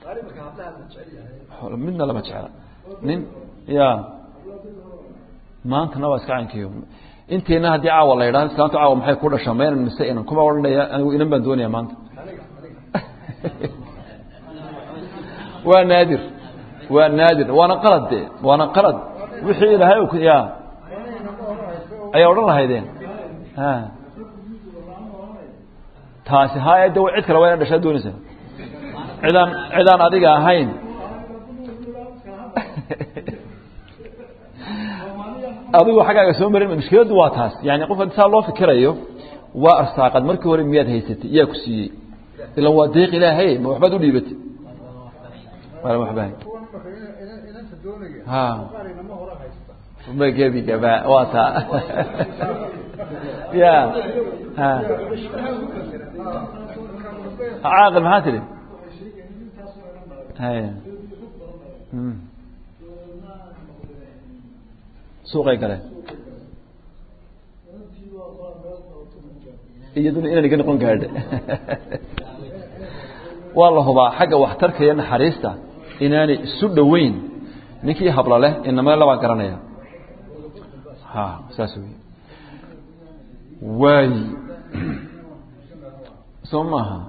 midna lama jecla nin ya maantana waa iska cankiyo inteena haddii caawa la yidhahdo islaantu caawa maxay ku dhashaa ma inan mise inan kuma odhanaya anigu inan baan doonaya maanta waa naadir waa naadir waana qalad de waana qalad wixii ilaahay ya ayaa odhan lahaydeen taasi haya de cid kale waa ina dhashaa doonaysa cidaan cidaan adiga ahayn adigu xaggaaga soo marin mushkiladdu waa taas yani qof haddi saa loo fikirayo waa arsaaqad markii hore miyaad haysatay yaa ku siiyey ilan waa deeq ilaahay ma waxbaad u dhiibatay waba gebigaba waa taa ya caaqil maxaa tidhi haya suuqay galeen iyaduna inaan iga noqon gaadha waa la hubaa xagga waxtarka iyo naxariista inaanay isu dhoweyn ninkii habla leh inama labaa garanaya ha saas wey waay soo maaha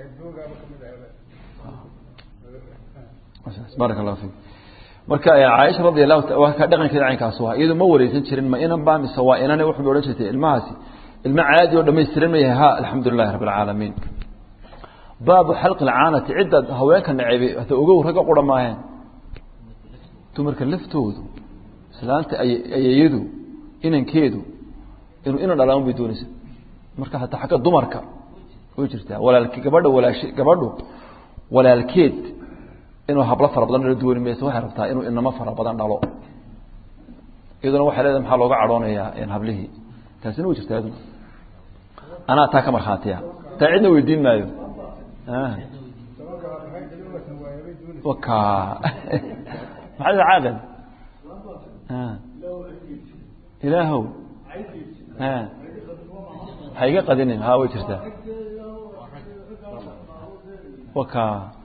baaraka allahu fik marka caaisha radi allahu ka dhaqankeeda caynkaas waa iyadu ma wareysan jirin ma inan baa mise waa inane wuxuu odhan jirtay ilmahaasi ilmo caadi oo dhamaystiran ma yahay ha alxamdu lilahi rabbi alcaalamiin baabu xalqi lcaanati cidda haweenka naceebay hata ogow ragga qura maaheen dumarka laftoodu islaanta ayeeyadu inankeedu inuu inan dhalaan bay doonaysa marka hataa xagga dumarka way jirtaa walaalke gabadha walaash gabadhu walaalkeed inuu hablo fara badan dhalo dooni maysa waxay rabtaa inuu inamo fara badan dhalo iyaduna waxay leedahay maxaa looga cadhoonayaa hablihii taasina way jirtaa iyaduna anaa taa ka markhaatiya taa cidna weydiin maayo waka maxaa caaqil ilaahow ha iga qadinin ha way jirtaa waka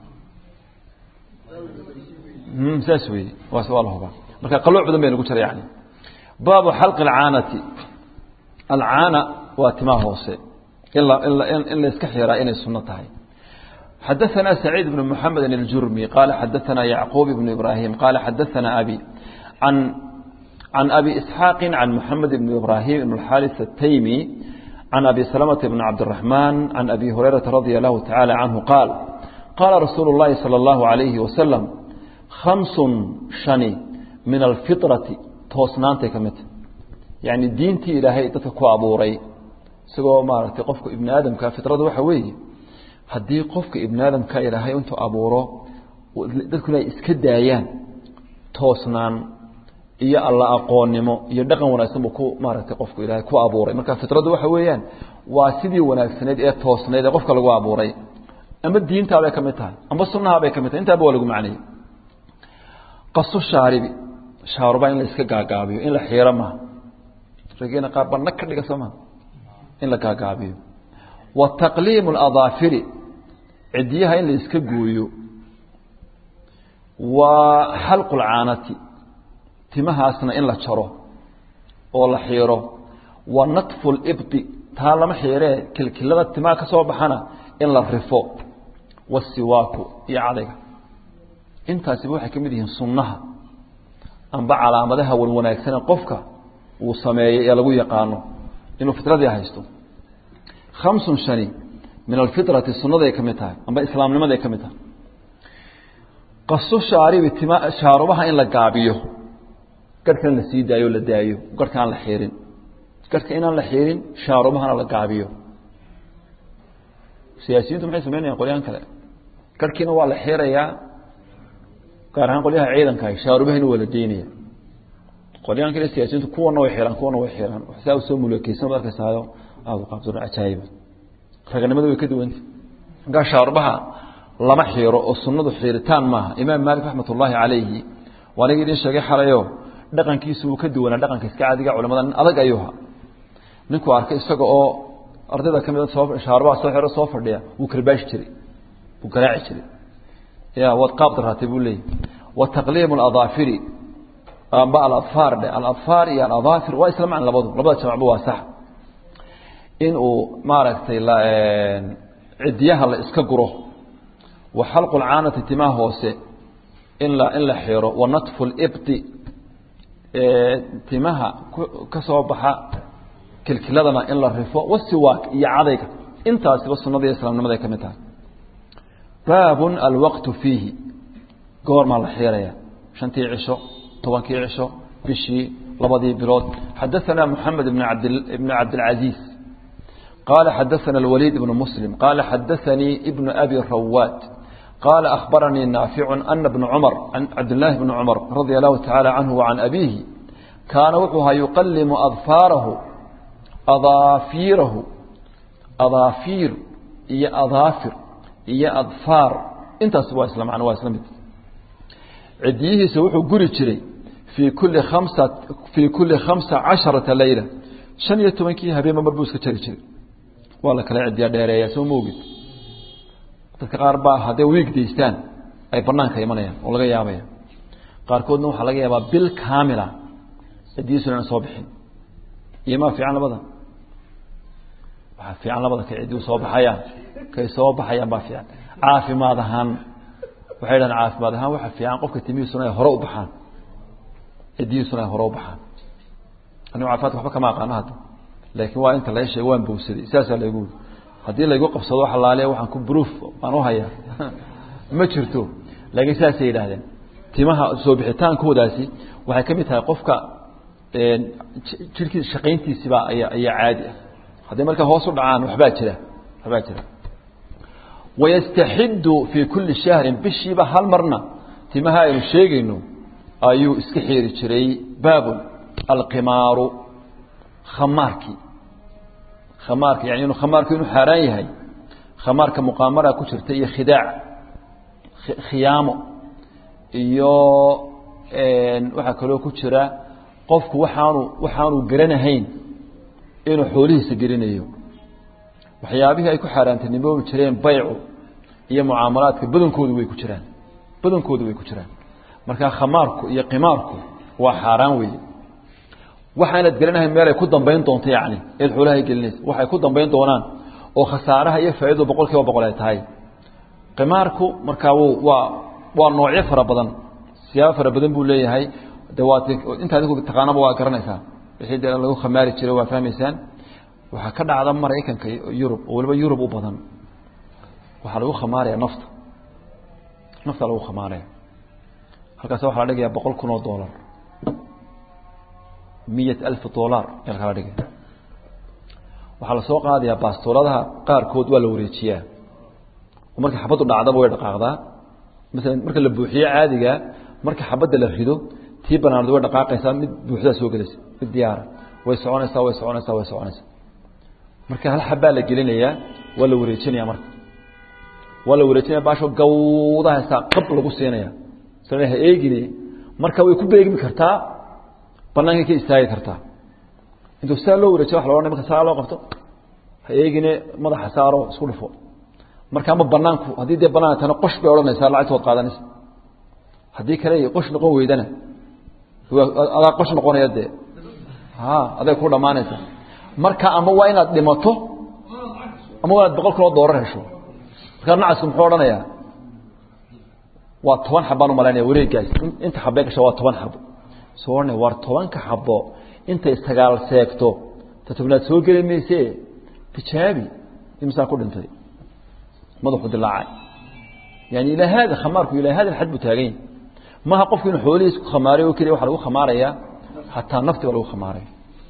saas wey waas waa la hubaa marka qalooc badan bay nagu jira yani baabu xalqi alcaanati alcaana waa timaa hoose in la iska xiraa inay suno tahay xadaثna سacيid بن محamed الjurmي qال xadaثna yعquub بن إbrahيm qال xadaثna abي عan abi إسحاaq عan محamed بن إbrahيm بن الxاriث التyمي عan abi سلمة بن cabdالرحمن عan abi هurيرaةa رadي الlahu taعالى عanه qاal qاla rasuul الlahi slى الlaه عaليهi وasلم خaمس شhani min الfiطرaةi toosnaantay ka midta yaعni diintii ilaahay dadka ku abuuray isagoo maaragtay qofka ibni aadamka fiطrada waxa weeye haddii qofka ibni aadamka ilaahay intuu abuuro dadkuna ay iska daayaan toosnaan iyo alla aqoonnimo iyo dhaqan wanaagsan buu ku maaragtay qofku ilaahay ku abuuray marka fitradu waxa weeyaan waa sidii wanaagsaneyd ee toosnayd ee qofka lagu abuuray ama diintaabay ka mid tahay ama sunnahaabay ka mid tahay intaaba waa lagu macnayey qasu shaaribi shaaruba in la iska gaagaabiyo in la xiiro maha rageena qaar ba nag ka dhiga soo maha in la gaagaabiyo wa taqliimu aladaafiri cidyaha in la iska gooyo wa xalqu lcaanati timahaasna in la jaro oo la xiiro wa natfu libdi taa lama xiiree kilkilada timaha ka soo baxana in la rifo wasiwaaku iyo cadayga intaasiba waxay ka mid yihiin sunnaha amba calaamadaha wan wanaagsane qofka uu sameeyey ee lagu yaqaano inuu fitradii haysto khamsun shani min alfitrati sunnaday ka mid tahay amba islaamnimaday ka mid tahay qasu shaaribi tima shaarubaha in la gaabiyo garhkan la sii daayo o la daayo garhka aan la xiirin garhka inaan la xiirin shaarubahana la gaabiyo siyaasiyiintu maxay sameynayaan qolyahan kale garhkiina waa la xiirayaa gaar ahaan qolyaha ciidankaah shaarubahina waa la deynaya qolyahan kale siyaasiyiintu kuwana way xiraan kuwana way xiraan saa usoo mulakeysan ad arkaysaayo aada u qaabsano cajaayiba raganimada way ka duwanta markaa shaarubaha lama xiiro oo sunnadu xiiritaan maaha imaam maalik raxmat ullaahi calayhi waa aniga idin sheegay xalayo dhaqankiisu wuu ka duwanaa dhaqanka iska caadiga culamada nin adag ayuuha ninkuu arkay isaga oo ardayda ka mid soo shaarubaha soo xiro soo fadhiya wuu karbaashi jiray wuu garaaci jiray ya waad qaab daraatay buu leeyahy wa taqliimu aladaafiri amba aladfaar dhe aladfaar iyo aladaafir waa isla macna labadu labada jamacba waa sax in uu maaragtay cidyaha la iska guro wa xalqu lcaanati timaha hoose in la in la xiro wa natfu libdi timaha ka soo baxa kilkiladana in la rifo wasiwaak iyo cadayga intaasiba sunada iyo islaamnimada ay ka mid tahay baabun alwaqtu fiihi goormaa la xiiraya shantii cisho tobankii cisho bishii labadii bilood xadaثana moxamed bn bn cabdilcaziiz qala xadaثana اlwaliid ibn muslim qala xadaثanii ibn abi rawaad qala akhbaranii naaficu ana bna cumar cabdillaahi bni cumar radia allahu tacaala canhu wacan abiihi kaana wuxuu ahaa yuqalimu adfaarahu adaafiirahu adaafiir iyo adaafir iyo adfaar intaas waa isla macno waa isla mid cidiyihiisa wuxuu guri jiray fii kulli khamsa fii kulli khamsa casharata leyla shan iyo tobankii habeenba mar buu iska jari jiray waa la kala cidiya dheereeyaa soo moogid dadka qaar baa hadday wiig daystaan ay banaanka imanayaan oo laga yaabaya qaarkoodna waxaa laga yaabaa bil kaamila cidiyiisu inaan soo bixin iyo maa fiican labada waxaa fiican labada kay ciddii soo baxayaan kay soo baxayaan baa fiican caafimaad ahaan waxay dhahaan caafimaad ahaan waxa fiican qofka timihiisuna ay hore u baxaan cidihiisuna ay hore u baxaan anigu caafimaadka waxba kama aqaano hadda laakiin waa inta laga sheego waan bowsaday saasaa laygu wuri haddii laygu qabsado waxa laale waxaan ku proof baan u hayaa ma jirto laakiin saasay yidhaahdeen timaha soo bixitaankoodaasi waxay ka mid tahay qofka jirkiisa shaqayntiisiba ayaa ayaa caadi ah hadday markaa hoos u dhacaan waxbaa jira waxbaa jira wayastaxidu fii kulli shahrin bishiiba hal marna timaha aynu sheegayno ayuu iska xiiri jiray baabun alqimaaru khamaarkii khamaarka yani inuu khamaarku inuu xaaraan yahay khamaarka muqaamara ku jirta iyo khidaac khiyaamo iyo waxaa kaloo ku jira qofku waxaanu waxaanu garanahayn inuu xoolihiisa gelinayo waxyaabihii ay ku xaaraantinimoobi jireen baycu iyo mucaamalaadka badankoodu way ku jiraan badankoodu way ku jiraan markaa khamaarku iyo qimaarku waa xaaraan weeye waxaanad gelinahayn meelay ku dambayn doonto yacni eed xoolahay gelinaysa waxay ku dambayn doonaan oo khasaaraha iyo faaidadu boqol kiiba boqol ay tahay qimaarku markaa w waa waa noocyo fara badan siyaabo fara badan buu leeyahay de waa inta adigu taqaanaba waa garanaysaa wixii de lagu khamaari jiray waa fahmaysaan waxaa ka dhacda maraykanka yurub oo waliba yurub u badan waxaa lagu khamaaraya nafta nafta lagu khamaaraya halkaas waxaa la dhigaya boqol kun oo dollar miyat alf dollar ayaa kala dhigaya waxaa lasoo qaadayaa baastooladaha qaarkood waa la wareejiyaa oo marka xabaddu dhacdaba way dhaqaaqdaa masalan marka la buuxiyo caadiga marka xabadda la rido tii banaanad way dhaqaaqaysaa mid buuxdaa soo gelaysa mid diyaara way soconaysaa way soconaysaa way soconaysaa marka hal xabbaa la gelinayaa waa la wareejinaya marka waa la wareejinaya baasho gawdahaysaa qab lagu siinaya sala ha eegine marka way ku beegmi kartaa bannaankay ka istaagi kartaa intuu saa loo wareejiya wa la ohanay marka saa loo qabto ha eegine madaxa saaro isku dhufo marka ama banaanku haddii dee banaan tana qosh bay odhanaysaa lacagtood qaadanaysa haddii kale qosh noqon weydana adaa qosh noqonaya dee ha aday ku dhammaanaysa marka ama waa inaad dhimato ama waa inaad boqol kiloo doorar hesho markaa nacasku muxuu odhanayaa waa toban xabaan umalaynaya wareegaas inta xabee gasha waa toban xabo soo odhanaya waar tobanka xabo intay sagaal seegto ta tobnaad soo geli mayse tijaabi imisaa ku dhintay madaxu dilaacay yani ilaa haada khamaarku ilaa hada xad buu taagan yahy maaha qofku inuu xoolihiis ku khamaaray oo keliya waxa lagu khamaarayaa hataa nafti ba lagu khamaaraya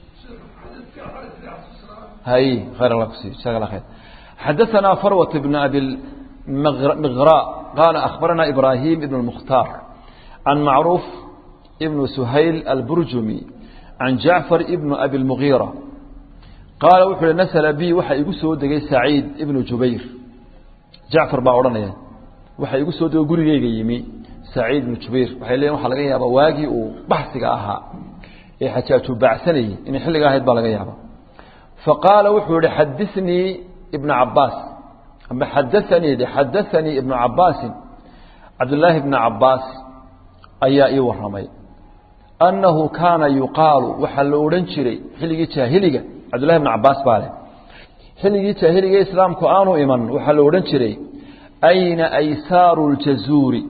hay khayr allah kusiy jazaak allah khayr xadaثana farwat bn abi miغrاء qala akhbarana ibrahim ibn الmukhtar can macruuf ibn suhayl alburjumi can jacfar ibn abi اlmugiira qaala wuxuu uhi nasla bi waxa igu soo degay saciid ibnu jubayr jacfar baa odhanaya waxa igu soo dego gurigeyga yimi saciid ibnu jubayr waxay leeyiin waxaa laga yaabaa waagii uu baxsiga ahaa ee xajaaju baacsanayey inay xilliga ahayd baa laga yaaba fa qaala wuxuu yihi xadinii ibna cabaas ama xadaanii de xadaanii ibnu cabaasin cabdillaahi ibna cabaas ayaa ii waramay annahu kaana yuqaalu waxaa la odhan jiray xilligii jaahiliga cabdullahi ibna cabaas baa leh xilligii jaahiliga islaamku aanu iman waxaa la odhan jiray ayna aysaaru ljazuuri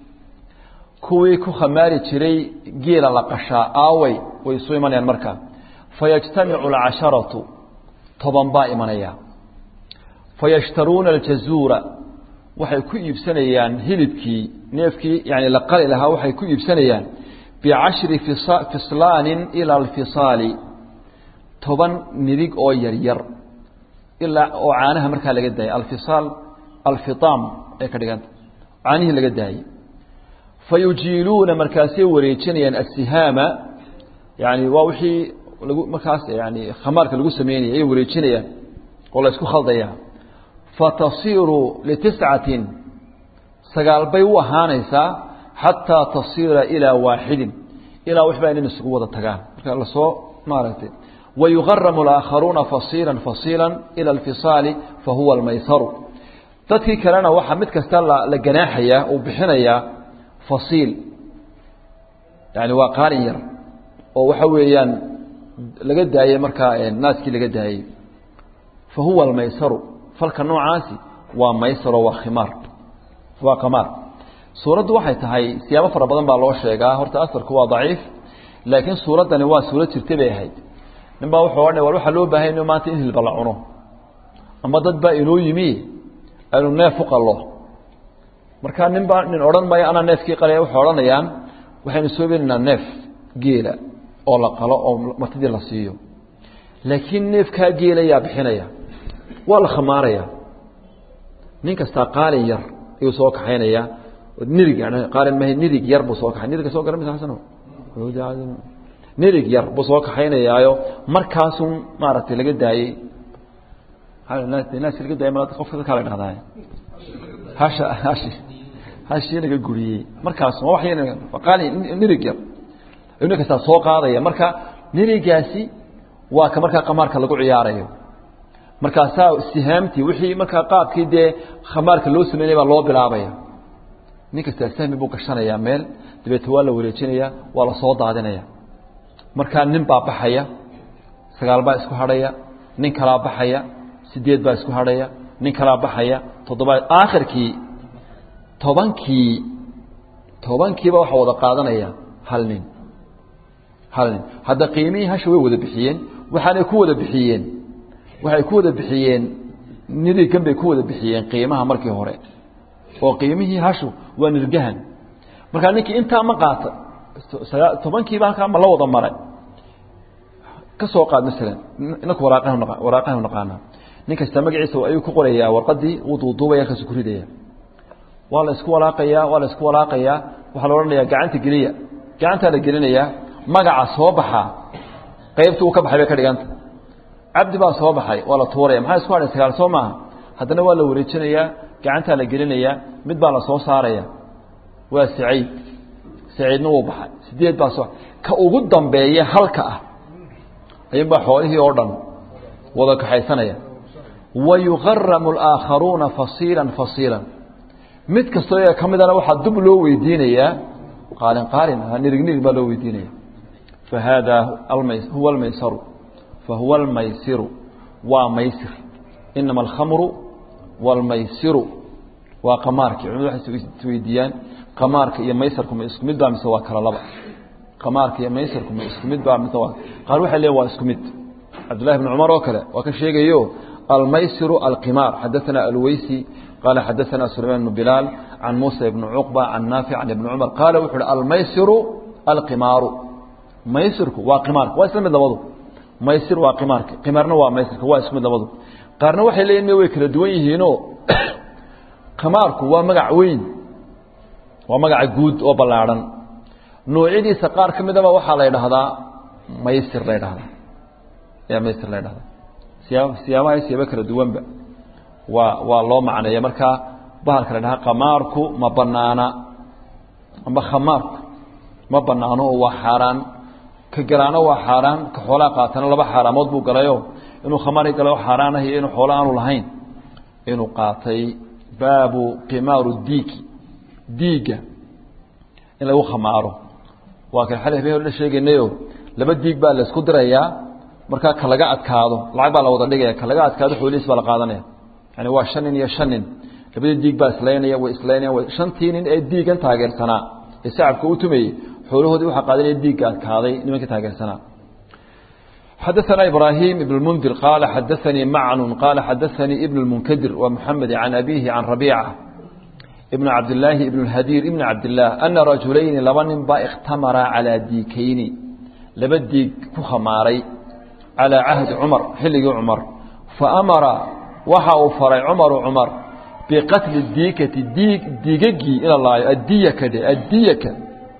kuwii ku khamaari jiray geela la qashaa aaway way isu imanayaan markaa fayajtamicu alcasharatu toban baa imanaya fayashtaruuna aljazuura waxay ku iibsanayaan hilibkii neefkii yani la qali lahaa waxay ku iibsanayaan bicashri fislaanin ila alfisaali toban midig oo yaryar ilaa oo caanaha markaa laga daayay alfisaal alfiaam ay ka dhiganta caanihii laga daayey fayujiiluuna markaasay wareejinayaan asihaama yani waa wixii lagu markaas yani khamaarka lagu sameynaya ay wareejinayaan oo la isku khaldaya fatasiiru litiscatin sagaal bay u ahaanaysaa xataa tasiira ilaa waaxidin ilaa waxbaa inin isugu wada tagaan marka lasoo maaragtay wayugaramu alaakharuuna fasiila fasiila ila alfisaali fahuwa almaysaru dadkii kalena waxaa mid kasta la ganaaxayaa uu bixinayaa fasiil yani waa qaalin yar oo waxa weeyaan laga daayey markaa naaskii laga daayey fa huwa almaysaru falka noocaasi waa maysaro waa khimaar waa qamaar suuraddu waxay tahay siyaabo fara badan baa loo sheegaa horta asarku waa daciif laakiin suuraddani waa suurad jirta bay ahayd nin baa wuxuu odhanay war waxaa loo baahanya inu maanta in hilba la cuno ama dad baa inoo yimi aynu neef u qallo markaa nin baa nin odhan maya anaa neefkii qalaya waxay odhanayaan waxaynu soo beenaynaa neef geela oo la qalo oo martidii la siiyo laakiin neefkaa geela yaa bixinaya waa la khamaaraya nin kastaa qaalin yar ayuu soo kaxaynayaa nirig qaalin mahe nirig yar buu soo kaxay niriga soo garan maysa xasano nirig yar buu soo kaxaynayaayo markaasun maaragtay laga daayey naas laga daayay ma qofka dadkaa la dhahdaa hasha hashi hashii laga guriyey markaas waa wax qaali nirig yar ayuu nin kastaa soo qaadaya marka nirigaasi waa ka markaa qamaarka lagu ciyaarayo markaasaa sihaamtii wixii markaa qaabkii dee khamaarka loo sameynaya baa loo bilaabaya nin kastaa sahmi buu gashanayaa meel dabeete waa la wareejinaya waa la soo daadinaya markaa nin baa baxaya sagaal baa isku hadhaya nin kalaa baxaya sideed baa isku hadhaya nin kalaa baxaya toddoba aakhirkii tobankii tobankiiba waxaa wada qaadanaya hal nin hal nin hadda qiimihii hasha way wada bixiyeen waxaanay ku wada bixiyeen waxay ku wada bixiyeen nirigan bay ku wada bixiyeen qiimaha markii hore oo qiimihii hashu waa nirgahan markaa ninkii intaa ma qaata tobankiiba halkaa ma la wada maray ka soo qaad masalan inaku waraaqahanu naqaanaa nin kasta magaciisa ayuu ku qorayaa warqadii wuu duuduubaya halkaasu ku ridaya waa la isku walaaqayaa waa la isku walaaqayaa waxaa la odhanayaa gacanta geliya gacantaa la gelinayaa magaca soo baxaa qaybtii uu ka baxay bay ka dhiganta cabdi baa soo baxay waa la tuuraya maxaa isku hadhay sagaal soo maaha haddana waa la wareejinayaa gacantaa la gelinayaa mid baa la soo saaraya waa saciid saciidna wuu baxay sideed baa soo ka ugu dambeeya halka ah ayuunbaa xoolihii oo dhan wada kaxaysanaya wa yuqaramu alaaakharuuna fasiila fasiila mid kastoo iyaga ka midana waxaa dub loo weydiinayaa qaalin qaalin nirig nirig baa loo weydiinaya fa haadaa huwa almaysaru fa huwa almaysiru waa maysir inama alkhamru waalmaysiru waa qamaarkii culimadu waxay isweydiiyaan qamaarka iyo maysarku ma isku mid baa mise waa kala laba qamaarka iyo maysarku ma isku mid baa mise waa qaar waxay leeyihin waa isku mid cabdullahi bn cumar oo kale waa ka sheegayo almaysiru alqimaar xadaثana alweysi qaala xadaثana sulayman bn bilaal can muusa ibni cuqba can naafic can ibni cumar qaala wuxu uhi almaysiru alqimaaru maysirku waa qimaarka waa isla mid labadu maysir waa qimaarka qimaarna waa maysirka waa isku mid labadu qaarna waxay leeyihin way kala duwan yihiinoo qimaarku waa magac weyn waa magaca guud oo ballaadhan noocyadiisa qaar ka midaba waxaa la ydhahdaa maysir la ydhahdaa ayaa maysir la ydhahdaa siyaab siyaabaha siyaabo kala duwanba waa waa loo macneeya markaa bahalka la dhahaa qamaarku ma banaana amba khamaarku ma banaano oo waa xaaraan ka galaano waa xaaraan ka xoolaha qaatana laba xaaraamood buu galayo inuu khamaari galo xaaraan ah iyo inuu xoolo aanu lahayn inuu qaatay baabu qimaaru diiki diigga in lagu khamaaro waa kan xali habeen hore la sheegaynayo laba diig baa la isku dirayaa markaa ka laga adkaado lacag baa la wada dhigaya ka laga adkaado xoolihiis baa la qaadanaya yani waa shan nin iyo shan nin labadii diig baa islaynaya way islaynaya shantii nin ee diigan taageersanaa ee sacabka u tumayey xoolahoodii waxaa qaadanaya diigga adkaaday nimankii taageersanaa xadaثna ibrahim ibn اmundir qaala xadaثanii macnu qaala xadaثanii ibn اmunkadir wa muxamed can abihi can rabiica ibn cabdilaahi ibn اhadiir ibn cabdilah ana rajulayni laba nin baa ikhtamaraa calىa diikayni laba diig ku khamaaray calىa cahdi cumar xilligii cumar faamara waxa uu faray cumaru cumar biqatli diikati diig diigagii in la laayo addiyaka dhe addiyaka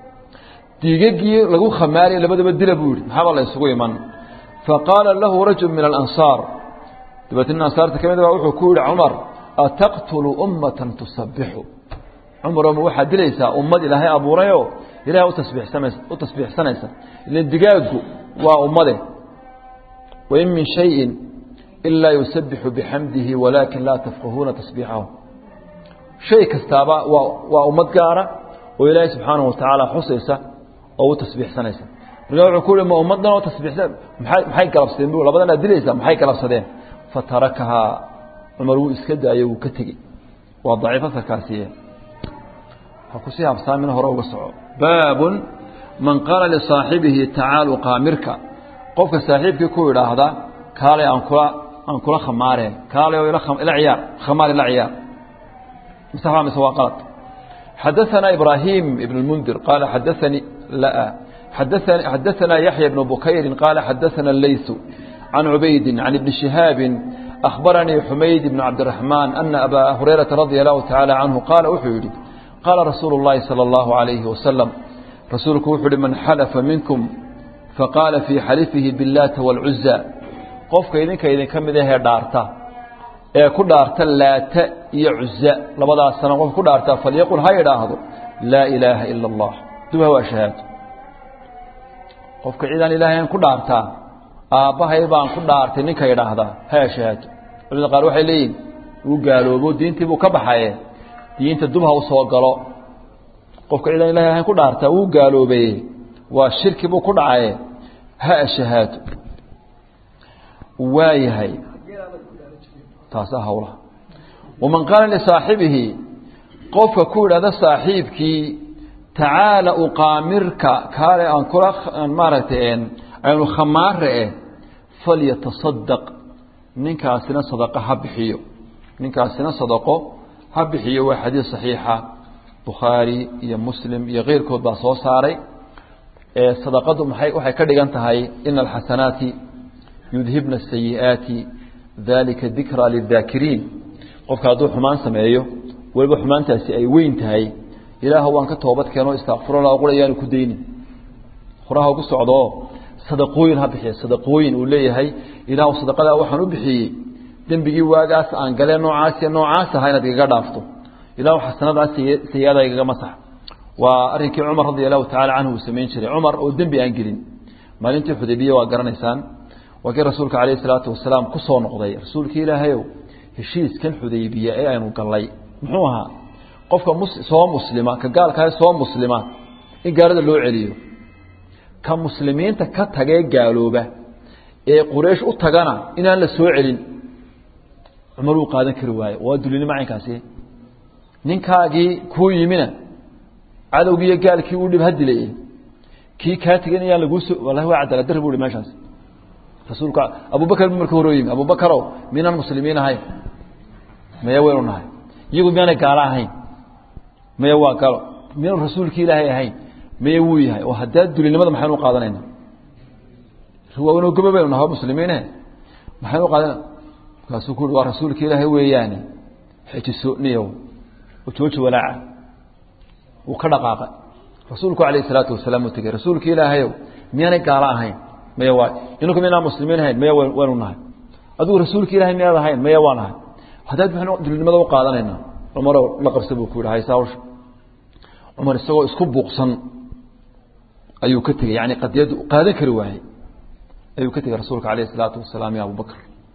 diigagii lagu khamaaraya labadaba dila buu yihi maxaaba la isugu iman faqaala lahu rajul min alansaar dabeetna nin ansaarta ka mid baa wuxuu ku yihi cumar ataqtulu ummatan tusabixu cumaroma waxaad dilaysaa ummad ilaahay abuurayoo ilahay utasbiixsanaysa u tasbiixsanaysa ilan digaaggu waa ummade wain min shayin ilaa yusabixu bixamdihi walaakin laa tafqahuuna tasbiixahu shay kastaaba waa waa ummad gaara oo ilaahay subxaanahu watacaala xusaysa oo u tasbiixsanaysa markaa wuxuu ku uhi ma ummaddan oo tasbiixsan maxay maxay galabsadeen bu labadan aad dilaysaa maxay galabsadeen fatarakahaa cumar wuu iska daayey wuu ka tegey waa daciif asarkaasiye ha kusii habsaamin hore uga soco baabun man qaala lisaaxibihi tacaalu qaamirka qofka saaxiibkii ku idhaahda kaalay aan kula aan kula khamaareen kaalay oo ila ila ciyaar khamaar ila ciyaar masaxbaa mise waa qalad حدثنا إبراهيم بن المنذر قال حدثني لا حدثنا, حدثنا يحيى بن بكير قال حدثنا الليث عن عبيد عن ابن شهاب أخبرني حميد بن عبد الرحمن أن أبا هريرة رضي الله تعالى عنه قال أحيد قال رسول الله صلى الله عليه وسلم رسولك أحيد من حلف منكم فقال في حلفه باللات والعزى قفك إذنك إذن كم إذا هي دارتا ee ku dhaarta laata iyo cuza labadaas sana qof ku dhaarta falyaqul ha yidhaahdo laa ilaaha ila allah duba waa shahaado qofka cidaan ilaahayn ku dhaartaa aabbahay baan ku dhaartay ninka yidhaahdaa ha shahaado culimada qaar waxay leeyihin uu gaaloobo diintii buu ka baxaye diinta dub ha u soo galo qofka cidaan ilahay ahayn ku dhaartaa wuu gaaloobaye waa shirki buu ku dhacaye ha shahaado waayahay taasaa hawlaha waman qaala lisaaxibihi qofka ku yidhahda saaxiibkii tacaala uqaamirka kaale aan kula maaragtay aynu khamaare eh falyatasadaq ninkaasina sadaqo ha bixiyo ninkaasina sadaqo ha bixiyo waa xadiis saxiixa bukhaari iyo muslim iyo keyrkood baa soo saaray sadaqadu maxay waxay ka dhigan tahay ina alxasanaati yudhibna asayi'aati dalika dikra lidaakiriin qofka hadduu xumaan sameeyo weliba xumaantaasi ay weyn tahay ilaah waan ka toobad keeno istakfirullah qura yaanu ku daynin horaha ku socdoo sadaqooyin ha bixiya sadaqooyin uu leeyahay ilaah sadaqadaa waxaan u bixiyey dembigii waagaas aan galee noocaas iyo noocaas aha inaad igaga dhaafto ilah xasanadaas sayi-ada igaga masax waa arrinkii cumar radi allahu tacala canhu uu samayn jiray cumar oo dembi aan gelin maalintii xudaybiya waa garanaysaan waa kii rasuulka calayhi salaatu wasalaam ku soo noqday rasuulkii ilaahayow heshiiskan xudaybiya ee aynu gallay muxuu ahaa qofka soo muslima ka gaalkaah soo muslima in gaalada loo celiyo ka muslimiinta ka tagee gaalooba ee quraysh u tagana inaan la soo celin cumar uu qaadan kari waaye waa dulinimo caynkaasi ninkaagii kuu yimina cadowgiiyo gaalkii uu dhib ha dilay kii kaa tegan iyaan laguu so wallahi waa cadaalad darri bu hi meeshaas rasuulka abubakar bu marka hore yimi abubakarow miinaan muslimiin ahayn maya waynu nahay iyagu miyaanay gaalo ahayn maya waa galo miyaanu rasuulkii ilaahay ahayn maya wuu yahay oo haddaa dulinimada maxaynu u qaadanayna riwaawano gobo baynu nahay muslimiine maxaynu u qaadana markaasuu ku uhi waa rasuulka ilaahay weeyaane xejiso niyow jooji walaaca wuu ka dhaqaaqay rasuulku alayh salaatu wasalaam uu tegey rasuulka ilaahayow miyaanay gaalo ahayn maya waay inanku miyanaan muslimiin ahayn maya waynu nahay adigu rasuulka ilahay miyaad ahayn maya waa nahay haddaad maxaynu dulinimada u qaadanayna cumarow la qabsa buu ku yidhi haysa hawsha cumar isagoo isku buuqsan ayuu ka tegey yani qadiyaddu qaadan kari waayey ayuu ka tegey rasuulka alayh salaatu wasalaam iyo abubakr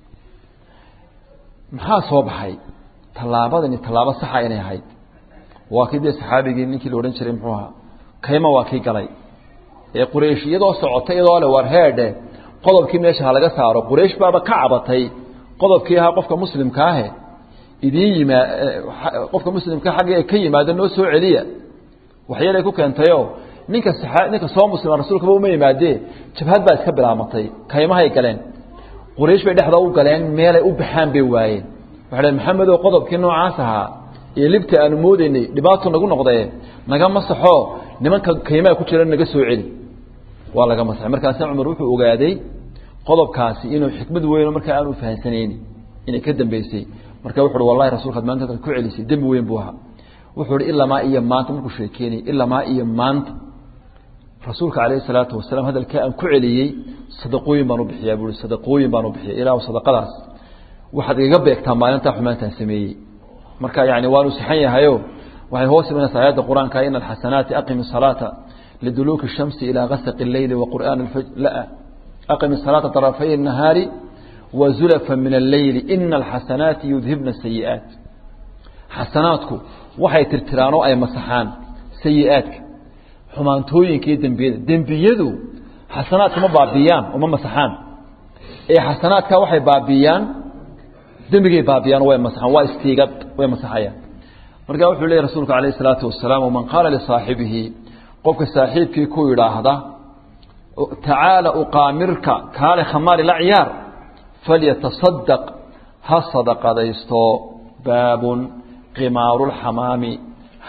maxaa soo baxay tallaabadani tallaabo saxa inay ahayd waa kii dee saxaabigii ninkii la odhan jiray muxuu ahaa kayma waa kii galay ee quraysh iyadoo socotay iyadoo le war heedhe qodobkii meesha ha laga saaro quraysh baaba ka cabatay qodobkii ahaa qofka muslimka ahe idiin yimaa qofka muslimka xagga ka yimaada noo soo celiya waxyeelay ku keentayoo ninka ninka soo muslima rasuulkaba uma yimaadee jabhad baa iska bilaamatay kaymahay galeen quraysh bay dhexda u galeen meelay u baxaan bay waayeen waxay dhaheen maxamedow qodobkii noocaas ahaa iyo libta aanu moodaynay dhibaato nagu noqdee naga masaxoo nimanka kaymaha ku jira naga soo celi waa laga masaxay markaasna cumar wuxuu ogaaday qodobkaasi inuu xikmad weyn markaa aanu fahansanayni inay ka dambeysay marka wuxu uhi wallahi rasulkaad maanta ku celisay dembi weyn buu ahaa wuxuu ihi ilamaa iyo maanta markuu sheekeynayay ilamaa iyo maanta rasuulka calayhi salaatu wasalaam hadalkaa aan ku celiyey sadaqooyin baan u bixiyaa buu i sadaqooyin baan u bixiya ilaahu sadaqadaas waxaad igaga beegtaa maalintaa xumaantaan sameeyey marka yani waanu saxan yahayo waxay hoos imanaysaa aayadda qur-aanka ina alxasanaati aqimi salaata liduluuki الshamsi ilaa gasaqi اleyli waqur'aan la aqimi salaata طarafay الnahaari wazulafa min alleyli ina alxasanaati yudhibna sayi'aat xasanaadku waxay tirtiraan oo ay masaxaan sayi'aadka xumaantooyinka iyo dembiyada dembiyadu xasanaadka ma baabiyaan oo ma masaxaan ee xasanaadka waxay baabiyaan dembigay baabiyaan way masaxaan waa istiigad way masaxayaan marka wuxuu leeyahy rasuulku calayh isalaatu wasalaam waman qaala lisaaxibihi qofka saaxiibkii ku yidhaahda tacaala uqaamirka kaale khamaari la ciyaar falyatasadaq ha sadaqadaysto baabun qimaaru lxamaami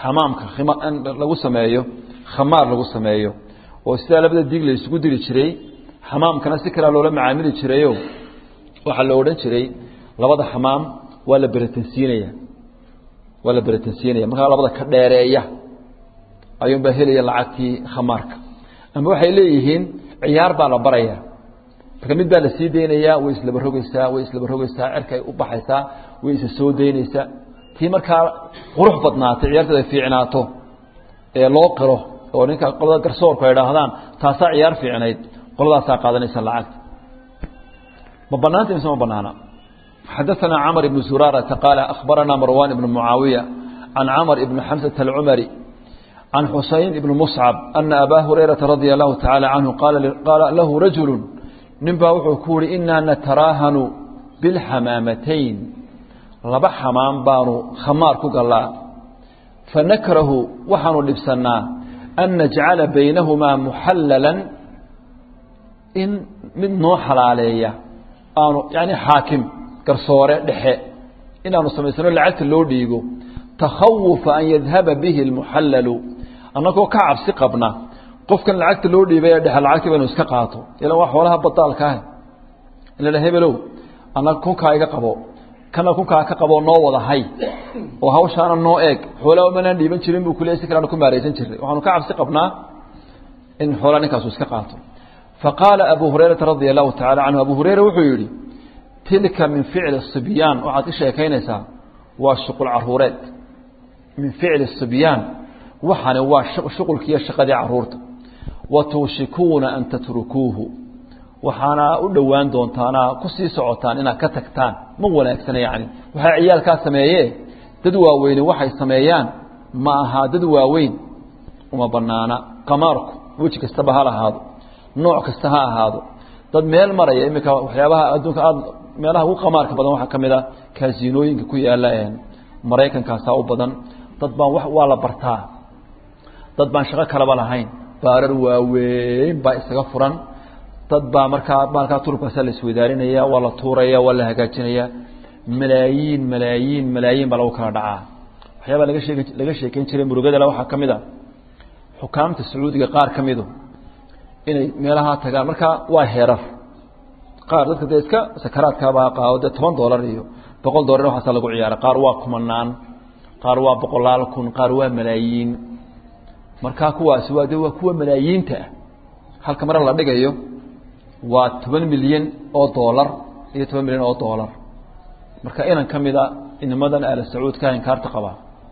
xamaamka lagu sameeyo khamaar lagu sameeyo oo sidaa labada diig la isugu diri jiray xamaamkana si kalea loola macaamili jirayo waxaa la odhan jiray labada xamaam waa la beratansiinaya waa la beratansiinaya markaa labada ka dheereeya ayuunbaa helaya lacagtii khamaarka ama waxay leeyihiin ciyaar baa la baraya marka mid baa la sii daynayaa way islaba rogeysaa way islaba rogeysaa cerkay u baxaysaa way isa soo daynaysaa tii markaa qurux badnaatay ciyaarteeda fiicnaato ee loo qiro oo ninka qolada garsoorku ay idhaahdaan taasaa ciyaar fiicnayd qoladaasaa qaadanaysa lacagta ma banaanta mise ma banaana xadaثana cmr بن zurاrةa qاaل أخbarana marwan بن معaawiية عan cmr بن xمسة الcmري عan xusayn بن مصcب أنa abا هurayرaةa radي الlahu taعalى عanهu qaala lahu rajul nin baa wuxuu ku yihi inaa nataraahanu bاlxamaamatayn laba xamaam baanu khamaar ku galaa fanakrahu waxaanu dhibsanaa an najcala baynahumaa muxallala in mid noo xalaaleeya aanu yani xaakim garsoore dhexe inaanu samaysano lacagta loo dhiigo takhawufa an yadhaba bihi اlmuxallalu annagoo ka cabsi qabna qofkan lacagta loo dhiibay ee dhexe lacagtii baynu iska qaato ilan waa xoolaha badaalka ah in la hebelow annaga kunkaa iga qabo kana kunkaa ka qaboo noo wada hay oo hawshaana noo eeg xoolaa manaan dhiiban jirin buu kule si kaleanu ku maaraysan jirnay waxaanu ka cabsi qabnaa in xoolaa ninkaasu iska qaato faqaala abu hurayrata radia allahu tacala canhu abu hureyra wuxuu yidhi tilka min ficli sibyaan waxaad ka sheekaynaysaa waa shuqul caruureed min ficli sibyaan waxani waa shuqulkiiyo shaqadii caruurta wa tuushikuuna an tatrukuuhu waxaana u dhowaan doontaana ku sii socotaan inaad ka tagtaan ma wanaagsana yacni waxaa ciyaalkaa sameeye dad waaweyne waxay sameeyaan ma ahaa dad waaweyn uma banaana qamaarku weji kastaba ha lahaado nooc kasta ha ahaado dad meel maraya iminka waxyaabaha adduunka aad meelaha ugu qamaarka badan waxaa ka mid a kaasinooyinka ku yaala maraykankaasaa u badan dad baan waa la bartaa dad baan shaqo kalaba lahayn baarar waaweyn baa isaga furan dad baa markaa maalkaa turubkaasaa la isweydaarinaya waa la tuuraya waa la hagaajinaya malaayiin malaayiin malaayiin baa lagu kala dhacaa waxyaabaa laga sheeg laga sheekeyn jiray murugadale waxaa ka mid a xukaamta sacuudiga qaar ka midu inay meelahaa tagaan markaa waa heerar qaar dadka dee iska sakaraadkaabaa qaado dee toban doolar iyo boqol doolar waxaasa lagu ciyaara qaar waa kumanaan qaar waa boqolaal kun qaar waa malaayiin markaa kuwaasi waa de waa kuwa malaayiinta ah halka mare la dhigayo waa toban milyan oo doolar iyo toban milyan oo doolar marka inan ka mid a inimadan aala sacuudka inkaarta qaba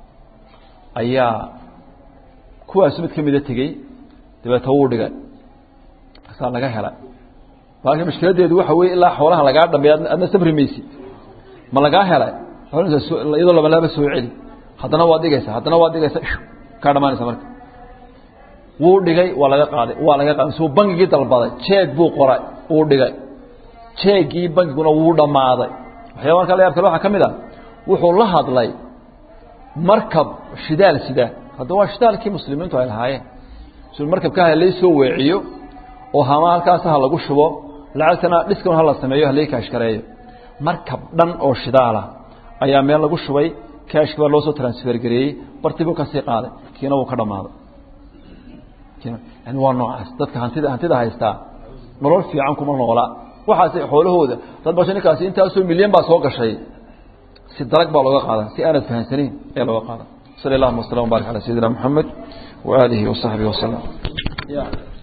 ayaa kuwaasi mid ka mida tegey dabeeta wuu dhigay markaasaa laga helay baalka mashkiladeedu waxa weye ilaa xoolaha lagaa dhameey adna sabri maysid ma lagaa helay iyadoo labalaaba soo celi haddana waad dhigaysaa haddana waad dhigaysaa kaa dhamaanaysa marka wuu dhigay waa laga qaaday waa laga qaaday suu bangigii dalbaday jeeg buu qoray wuu dhigay jeegii bangiguna wuu dhammaaday waxyaaba markaa la yaab kale waxaa ka mid a wuxuu la hadlay markab shidaal sida hadda waa shidaalkii muslimiintu ay lahaayeen si markabkaa halay soo weeciyo oo hama halkaas ha lagu shubo lacagtana dhiskana hala sameeyo halay kaashkareeyo markab dhan oo shidaala ayaa meel lagu shubay kaashki baa loo soo transfer gareeyey bartii buu kasii qaaday kiina wuu ka dhammaaday yani waa noocaas dadka hantida hantida haystaa nolol fiican kuma noola waxaas xoolahooda dad basha ninkaasi intaasoo milyan baa soo gashay si dalag baa looga qaada si aanad fahansanayn ayaa looga qaada sal allahuma wasalam wbarik ala sayidina moxamed waaalihi wasaxbihi wasalam